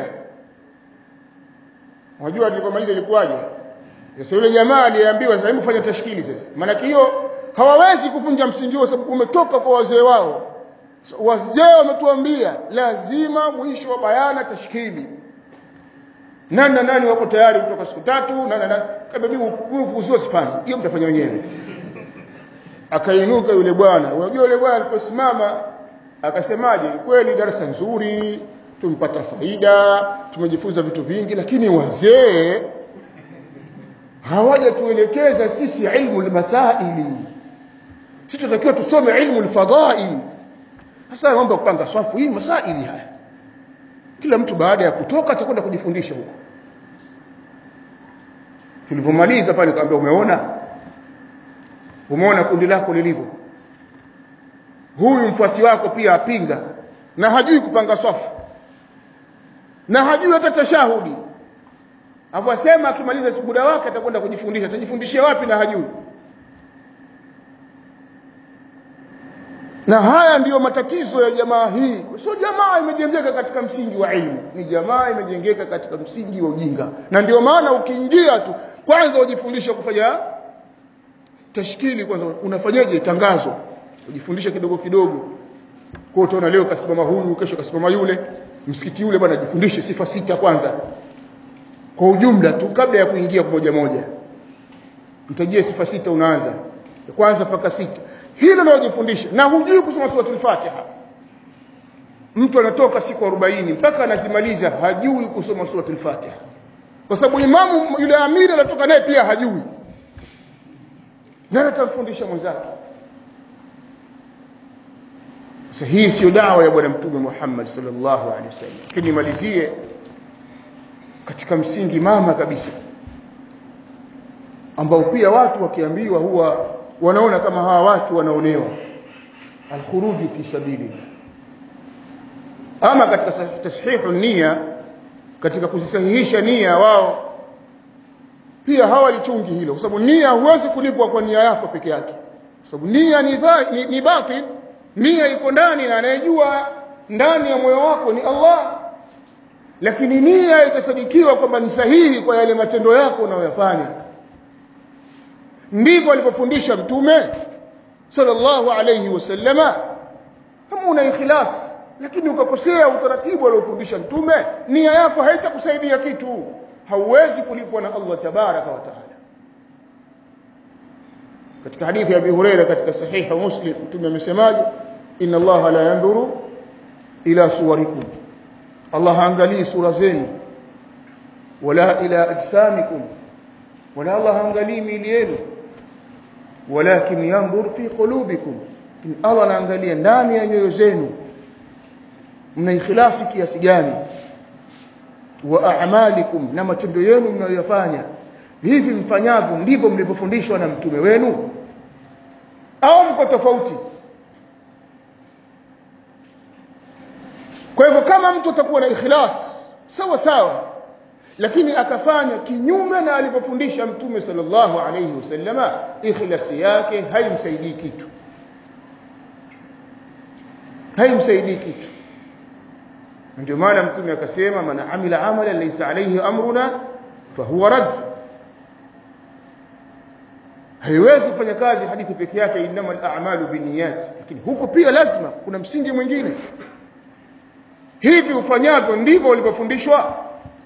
Speaker 1: unajua tulipomaliza ilikuwaje sasa yule jamaa aliambiwa sasa hebu fanya tashkili sasa maana hiyo hawawezi kuvunja msingi huo sababu umetoka kwa wazee wao wazee wametuambia lazima mwisho wa bayana tashkili nani na nani wako tayari kutoka siku tatu nani na nani kama mimi ufuzuo sifanye hiyo mtafanya wenyewe akainuka yule bwana unajua yule bwana aliposimama akasemaje kweli darasa nzuri tumpata faida tumejifunza vitu vingi lakini wazee hawajatuelekeza sisi ilmu almasaili sisi tunatakiwa tusome ilmu alfadail sasa mambo ya kupanga swafu hii masaili haya kila mtu baada ya kutoka atakwenda kujifundisha huko tulivyomaliza pale nikamwambia umeona umeona kundi lako lilivyo huyu mfuasi wako pia apinga na hajui kupanga swafu na hajui hata tashahudi avyosema akimaliza muda wake atakwenda kujifundisha atajifundishia wapi na hajui na haya ndiyo matatizo ya jamaa hii sio jamaa imejengeka katika msingi wa ilmu ni jamaa imejengeka katika msingi wa ujinga na ndio maana ukiingia tu kwanza ujifundishe kufanya tashkili kwanza unafanyaje tangazo ujifundishe kidogo kidogo kwa utaona leo kasimama huyu kesho kasimama yule msikiti yule bwana jifundishe sifa sita kwanza kwa ujumla tu kabla ya kuingia moja moja mtajie sifa sita unaanza kwanza mpaka sita hilo ndio jifundishe na hujui kusoma suratul Fatiha mtu anatoka siku 40 mpaka anazimaliza hajui kusoma suratul Fatiha kwa sababu imamu yule amiri anatoka naye pia hajui nani atamfundisha mwenzake sasa hii sio dawa ya bwana mtume Muhammad sallallahu alaihi wasallam lakini nimalizie katika msingi mama kabisa ambao pia watu wakiambiwa huwa wanaona kama hawa watu wanaonewa alkhuruju fi sabilillah ama katika tashihu nia katika kuzisahihisha nia wao pia hawalichungi hilo kwa sababu nia huwezi kulipwa kwa nia yako peke yake kwa sababu nia ni, dha, ni, ni batil nia iko ndani na anayejua ndani ya moyo wako ni Allah lakini nia itasadikiwa kwamba ni sahihi kwa yale matendo yako unayoyafanya ndivyo alipofundisha mtume sallallahu alayhi wasallama kama una ikhlas lakini ukakosea utaratibu aliofundisha mtume nia yako haitakusaidia kitu hauwezi kulipwa na Allah tabaraka wa taala katika hadithi ya Abi Huraira katika sahiha Muslim mtume amesemaje inna Allah la yanzuru ila suwarikum Allah haangalii sura zenu wala ila ajsamikum wala Allah haangalii miili yenu walakin yanzur fi qulubikum Allah anaangalia ndani ya nyoyo zenu mna ikhlasi kiasi gani wa a'malikum na matendo yenu mnayoyafanya hivi mfanyavyo ndivyo mlivyofundishwa na mtume wenu au mko tofauti kwa hivyo kama mtu atakuwa na ikhlas sawa sawa lakini akafanya kinyume na alivyofundisha mtume sallallahu alayhi wasallama ikhlasi yake haimsaidii kitu haimsaidii kitu ndio maana mtume akasema man amila amala laysa alayhi amruna fahuwa rad haiwezi kufanya kazi hadithi peke yake innamal a'malu binniyat lakini huko pia lazima kuna msingi mwingine hivi ufanyavyo ndivyo ulivyofundishwa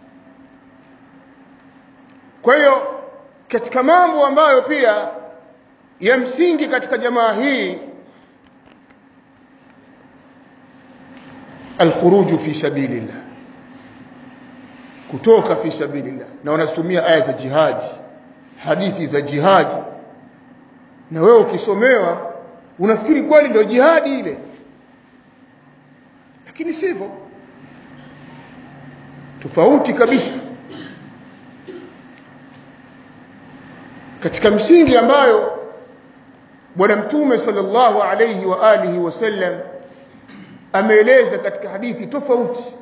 Speaker 1: kwa hiyo katika mambo ambayo pia ya msingi katika jamaa hii alkhuruju fi sabilillah kutoka fi sabilillah na wanatumia aya za jihadi hadithi za jihadi na wewe ukisomewa unafikiri kweli ndio jihadi ile lakini sivyo tofauti kabisa katika msingi ambayo bwana mtume sallallahu alayhi wa alihi wasallam ameeleza katika hadithi tofauti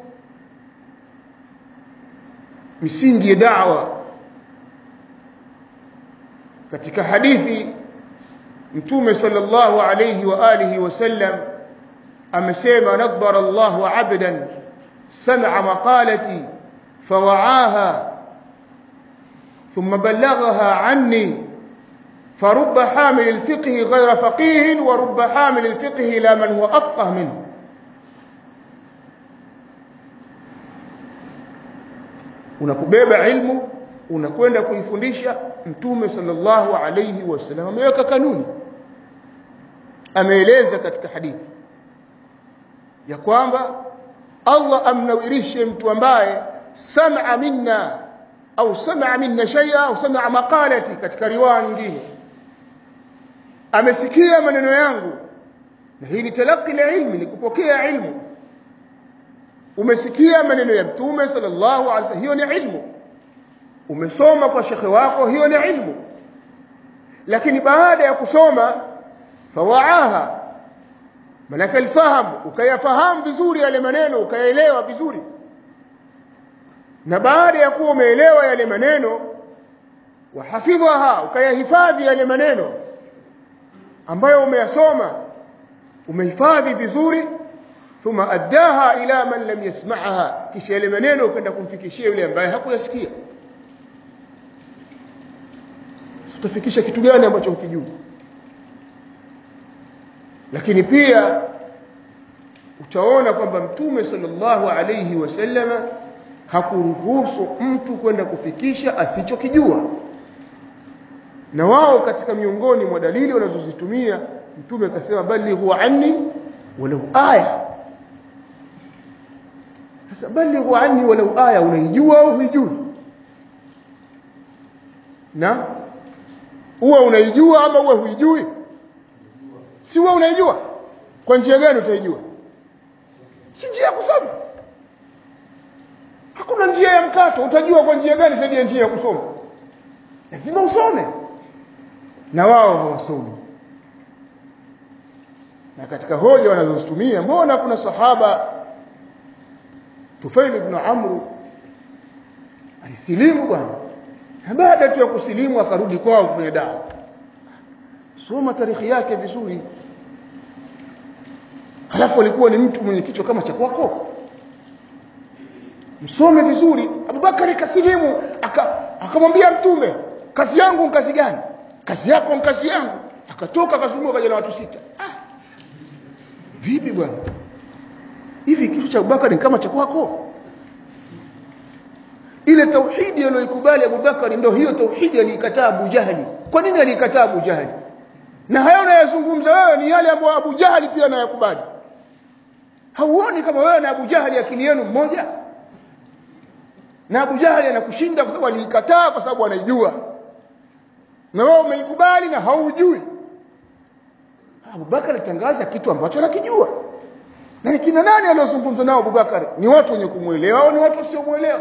Speaker 1: misingi ya da'wa katika hadithi mtume sallallahu alayhi wa alihi wasallam amesema nadhara Allahu 'abdan sam'a maqalati fawa'aha ثم بلغها عني فرب حامل الفقه غير فقيه ورب حامل الفقه لا من هو أفقه منه unakubeba ilmu unakwenda kuifundisha mtume sallallahu alayhi wasallam ameweka kanuni ameeleza katika hadithi ya kwamba Allah amnawirishe mtu ambaye sam'a minna au sam'a minna shay'a au sam'a maqalati katika riwaya nyingine amesikia maneno yangu na hii ni talaqi la ilmi ni kupokea ilmu umesikia maneno ya mtume sallallahu alaihi wasallam hiyo ni ilmu umesoma kwa shekhe wako hiyo ni ilmu lakini baada ya kusoma fawaaha manaka alfahamu ukayafahamu vizuri yale maneno ukayaelewa vizuri na baada ya kuwa umeelewa yale maneno wahafidhaha ukayahifadhi yale maneno ambayo umeyasoma umehifadhi vizuri thumma addaha ila man lam yasma'aha kisha yale maneno ukaenda kumfikishia yule ambaye hakuyasikia utafikisha kitu gani ambacho hukijui lakini pia utaona kwamba mtume sallallahu alayhi wasallama hakuruhusu mtu kwenda kufikisha asichokijua na wao katika miongoni mwa dalili wanazozitumia mtume akasema bali huwa anni walau aya sasa bali huwa anni walau aya unaijua au huijui na uwe unaijua ama uwe huijui si uwe unaijua kwa njia gani utaijua si njia ya kusoma hakuna njia ya mkato utajua kwa njia gani zaidi ya njia ya kusoma lazima usome na wao hawasomi na katika hoja wanazozitumia mbona kuna sahaba Tufail ibn Amr alisilimu bwana na baada tu ya kusilimu akarudi kwao kwenye dawa soma tarikhi yake vizuri halafu alikuwa ni mtu mwenye kichwa kama cha kwako msome vizuri Abubakari kasilimu akamwambia mtume kazi yangu ni kazi gani kazi yako ni kazi yangu akatoka akazunguka kaja na watu sita ah vipi bwana hivi kitu cha Abubakari ni kama cha kwako ile tauhidi aliyoikubali Abubakari ndio hiyo tauhidi aliikataa Abu Jahali kwa nini aliikataa Abu Jahali na hayo unayozungumza wewe ni yale ambayo Abu Jahali pia anayakubali hauoni kama wewe na Abu Jahali akili yenu mmoja na Abu Jahali anakushinda kwa sababu aliikataa kwa sababu anaijua na wewe umeikubali na haujui Abu Bakar alitangaza kitu ambacho anakijua na ni kina nani aliozungumza nao Abu Bakar ni watu wenye kumuelewa au ni watu wasiomuelewa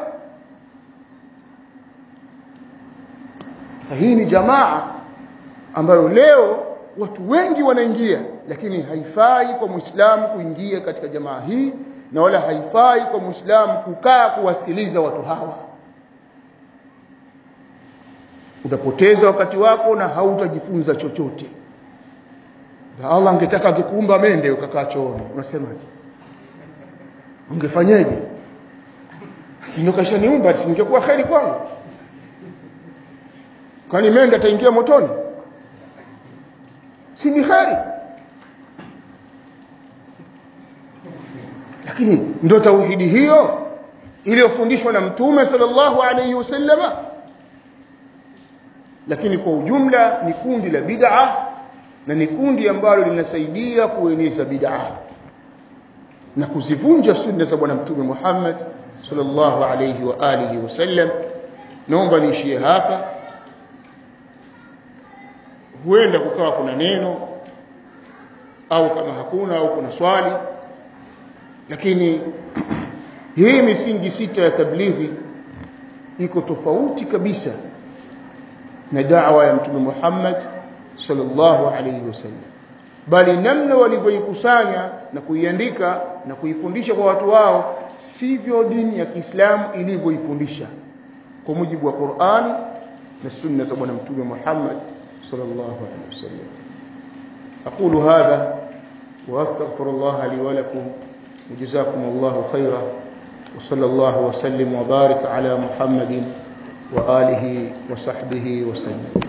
Speaker 1: sasa hii ni jamaa ambayo leo watu wengi wanaingia lakini haifai kwa muislamu kuingia katika jamaa hii na wala haifai kwa muislamu kukaa kuwasikiliza watu hawa utapoteza wakati wako na hautajifunza chochote na Allah angetaka akikuumba mende ukakaa chooni unasemaje ungefanyaje sinokashaniumba singekuwa kheri kwangu kwani mende ataingia motoni si ni kheri lakini ndo tauhidi hiyo iliyofundishwa na mtume sallallahu alayhi wasallama lakini kwa ujumla ni kundi la bid'a na ni kundi ambalo linasaidia kueneza bid'a na kuzivunja sunna za bwana mtume Muhammad sallallahu alayhi wa alihi wasallam naomba niishie hapa huenda kukawa kuna neno au kama hakuna au kuna swali lakini hii misingi sita ya tablighi iko tofauti kabisa na da'wa ya mtume Muhammad sallallahu alayhi wasallam bali namna walivyoikusanya na kuiandika na kuifundisha kwa watu wao sivyo dini ya Kiislamu ilivyoifundisha kwa mujibu wa Qur'ani na sunna za bwana mtume Muhammad sallallahu alayhi wasallam أقول هذا وأستغفر الله لي ولكم وجزاكم الله خيرا وصلى الله وسلم وبارك على محمد وآله وصحبه وسلم